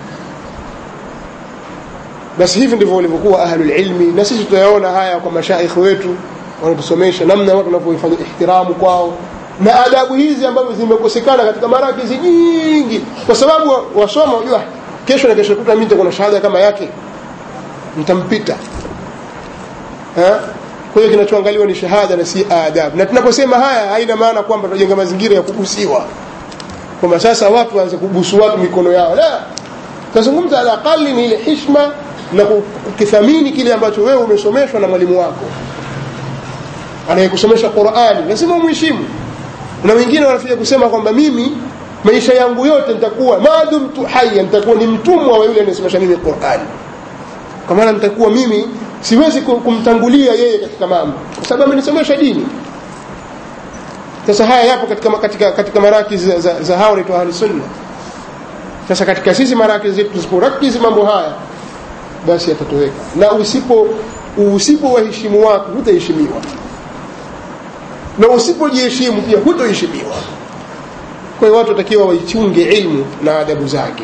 basi hivi ndivyo walivyokuwa ahlul ilmi na sisi tutayaona haya kwa mashaikh wetu wanatusomesha namna watu wanavyofanya ihtiramu kwao na adabu hizi ambazo zimekosekana katika marakizi nyingi kwa sababu wasoma unajua kesho na kesho kutwa mimi nitakuwa na shahada kama yake nitampita eh kwa hiyo kinachoangaliwa ni shahada na si adabu na tunaposema haya haina maana kwamba tunajenga mazingira ya kubusiwa kwamba sasa watu waanze kubusu watu mikono yao la tazungumza ala aqali ni ile hishma na kukithamini kile ambacho wewe umesomeshwa na mwalimu wako anayekusomesha Qur'ani lazima umheshimu na wengine wanafika kusema kwamba mimi maisha yangu yote nitakuwa madumtu hayya nitakuwa ni mtumwa wa yule anayesomesha mimi Qur'ani kwa maana nitakuwa mimi siwezi kumtangulia yeye katika mambo kwa sababu amenisomesha dini sasa haya yapo katika katika katika maraki za, za, za hao ni ahli sunna sasa katika sisi maraki zetu tusiporakizi mambo haya basi yatatoweka na usipo usipo waheshimu watu hutaheshimiwa na usipojiheshimu pia hutoheshimiwa kwa hiyo watu watakiwa waichunge ilmu na adabu zake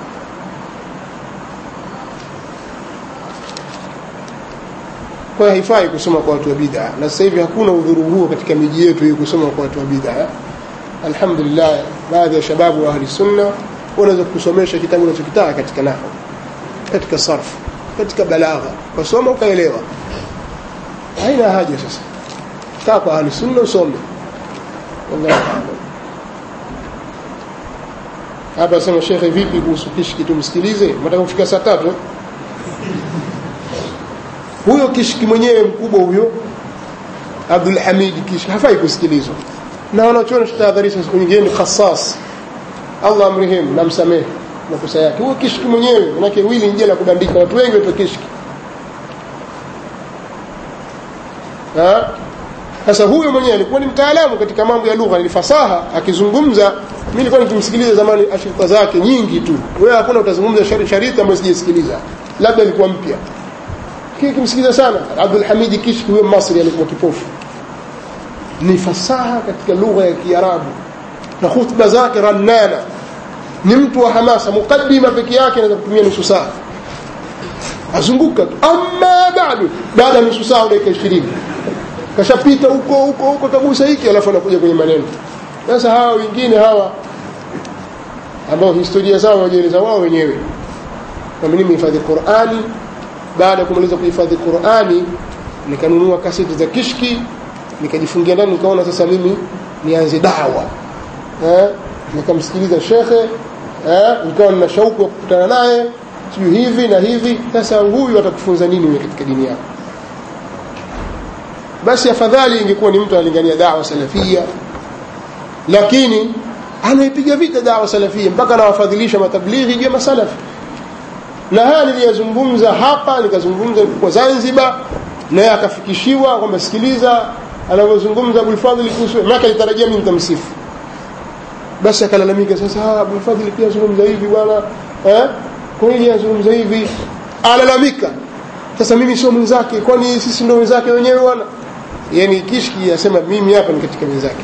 kwa hiyo haifai kusoma kwa watu wa bid'a na sasa hivi hakuna udhuru huo katika miji yetu hii kusoma kwa watu wa bid'a alhamdulillah baadhi ya shababu wa ahli sunna wanaweza kusomesha kitabu unachokitaka katika nahwu katika sarfu katika balagha ukasoma ukaelewa haina haja sasa kaa kwa ahli sunna usome wallahu a'lam hapa sema shekhe vipi kuhusu kishki tumsikilize nataka kufika saa tatu huyo kishki mwenyewe mkubwa huyo Abdul Hamid kishki hafai kusikilizwa na wanachoona tutahadharisha siku nyingine ni khassas Allah amrehemu na msamehe makosa yake huyo kishki mwenyewe manake wili nje la kubandika watu wengi waitwa kishki ha sasa huyo mwenyewe alikuwa ni mtaalamu katika mambo ya lugha ni fasaha akizungumza mimi nilikuwa nikimsikiliza zamani ashirika zake nyingi tu wewe hakuna utazungumza shariti ambayo sijasikiliza labda alikuwa mpya kile kimsikiliza sana Abdul Hamid Kishki huyo Masri alikuwa kipofu ni fasaha katika lugha ya Kiarabu na hutuba zake rannana ni mtu wa hamasa mukaddima peke yake anaweza kutumia nusu saa azunguka tu amma bado baada ya nusu saa dakika 20 kashapita huko huko huko kagusa hiki alafu anakuja kwenye maneno sasa hawa wengine hawa ambao historia zao wajieleza wao wenyewe kama mimi hifadhi Qur'ani baada ya kumaliza kuhifadhi Qur'ani nikanunua kaseti za kishki nikajifungia ndani nikaona sasa mimi nianze dawa eh nikamsikiliza shekhe eh nikawa nina shauku ya kukutana naye sijui hivi na hivi sasa huyu atakufunza nini wewe katika dini yako basi afadhali ingekuwa ni mtu analingania dawa salafia lakini anaipiga vita dawa salafia mpaka anawafadhilisha matablighi juu ya masalafi na haya niliyazungumza hapa nikazungumza kwa Zanzibar naye akafikishiwa kwamba sikiliza anavyozungumza Abul Fadhil kuhusu maana alitarajia mimi nitamsifu basi akalalamika sasa Abul Fadhil pia zungumza hivi bwana eh kwa nini azungumza hivi alalamika sasa mimi sio mwenzake kwani sisi ndio wenzake wenyewe bwana yani kishki asema mimi hapa ni katika wenzake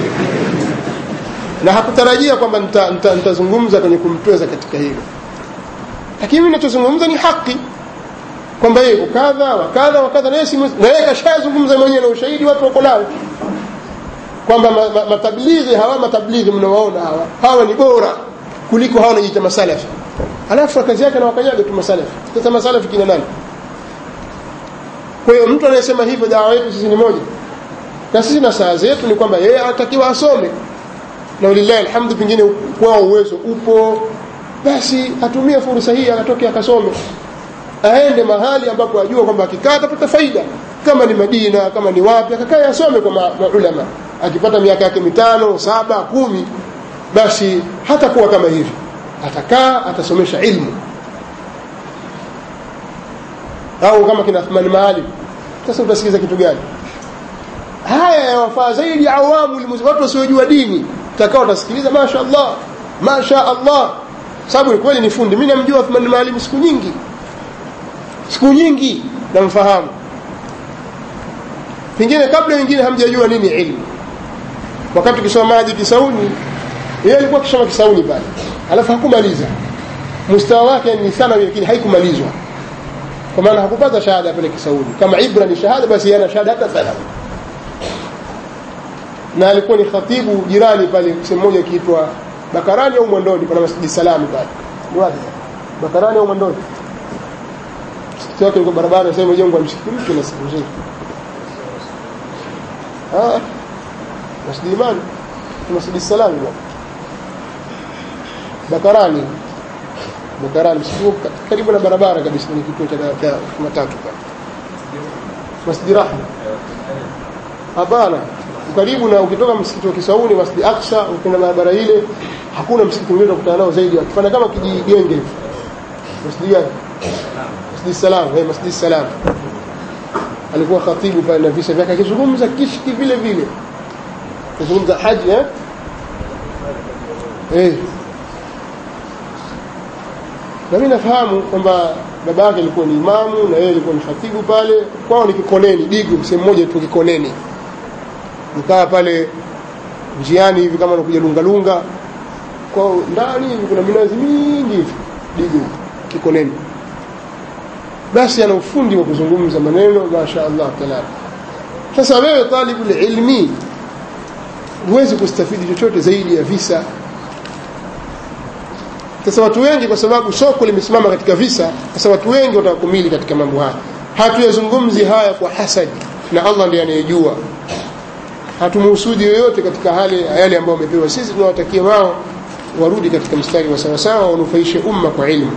na hakutarajia kwamba nitazungumza nita, nita kwenye kumtweza katika hilo lakini mimi ninachozungumza ni haki kwamba yeye kadha wa kadha wa kadha na yeye kashazungumza mwenyewe na ushahidi watu wako nao kwamba ma, ma, matablighi hawa matablighi mnawaona hawa hawa ni bora kuliko hawa wanajiita masalafi alafu kazi yake anawakanyaga tu masalafi sasa masalafi kina nani kwa hiyo mtu anayesema hivyo dawa yetu sisi ni moja na sisi na saa zetu ni kwamba yeye anatakiwa asome na lillahi alhamdu pengine kwao uwezo upo basi atumie fursa hii akatoke akasome aende mahali ambapo ajua kwamba akikaa atapata faida kama ni Madina kama ni wapi akakae asome kwa maulama akipata miaka yake mitano saba kumi basi hatakuwa kama hivi atakaa atasomesha ilmu au kama kina Athmani Maalim sasa utasikiza kitu gani haya yawafaa zaidi awamu watu wasiojua dini takao utasikiliza masha Allah masha Allah sababu ni kweli ni fundi mimi namjua Athmani Maalim siku nyingi siku nyingi namfahamu pengine kabla wengine hamjajua nini ilmu wakati ukisoma maji kisauni yeye alikuwa akisoma kisauni pale alafu hakumaliza mustawa wake ni sana lakini haikumalizwa kwa maana hakupata shahada pale kisauni kama ibra ni shahada basi yana shahada hata thalath na alikuwa ni khatibu jirani pale sehemu moja ikiitwa Bakarani au Mwandoni kuna Masjid Salami pale ni wapi Bakarani au Mwandoni msikiti wake uko barabara sasa imejengwa msikiti mpya na siku nzuri ah Masjid Imani Masjid Salami bwana Bakarani Bakarani msikiti karibu na barabara kabisa ni kituo cha matatu pale Masjid Rahma hapana karibu na ukitoka msikiti wa Kisauni Masjid Aqsa ukienda barabara ile hakuna msikiti mwingine utakutana nao zaidi wakifanya kama kijigenge hivi Masjid gani Masjid Salam eh Masjid Salam alikuwa khatibu pale na visa vyake akizungumza kishki vile vile akizungumza haji eh eh na mimi nafahamu kwamba baba yake alikuwa ni imamu na yeye alikuwa ni khatibu pale kwao ni Kikoneni Digo sehemu moja tu Kikoneni mkaa pale njiani hivi kama unakuja lungalunga kwa ndani hivi kuna minazi mingi hivi Digo Kikoneni basi ana ufundi wa kuzungumza maneno masha Allah taala sasa wewe talibu ilmi huwezi kustafidi chochote zaidi ya visa sasa watu wengi kwa sababu soko limesimama katika visa sasa watu wengi watakumili katika mambo haya hatuyazungumzi haya kwa hasadi na Allah ndiye anayejua hatumuhusudi yoyote katika hali yale ambayo wamepewa sisi tunawatakia wao warudi katika mstari wa sawasawa wanufaishe umma kwa ilmu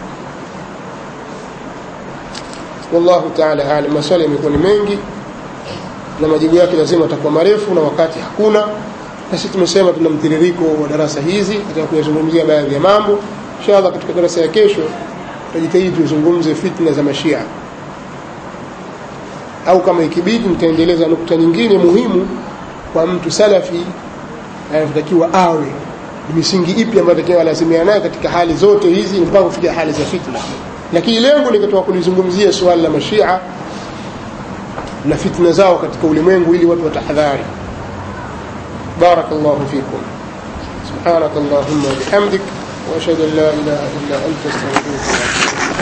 wallahu taala alam maswali yamekuwa ni mengi na majibu yake lazima atakuwa marefu na wakati hakuna na sisi tumesema tuna mtiririko wa darasa hizi katika kuyazungumzia baadhi ya mambo inshallah katika darasa ya kesho tutajitahidi tuzungumze fitna za mashia au kama ikibidi nitaendeleza nukta nyingine muhimu kwa mtu salafi anatakiwa awe ni misingi ipi ambayo atakiwa lazimia nayo katika hali zote hizi mpaka kufikia hali za fitna lakini lengo ni katika kulizungumzia suala la mashia na fitna zao katika ulimwengu ili watu watahadhari بارك الله فيكم سبحانك اللهم وبحمدك واشهد ان لا اله الا انت استغفرك واتوب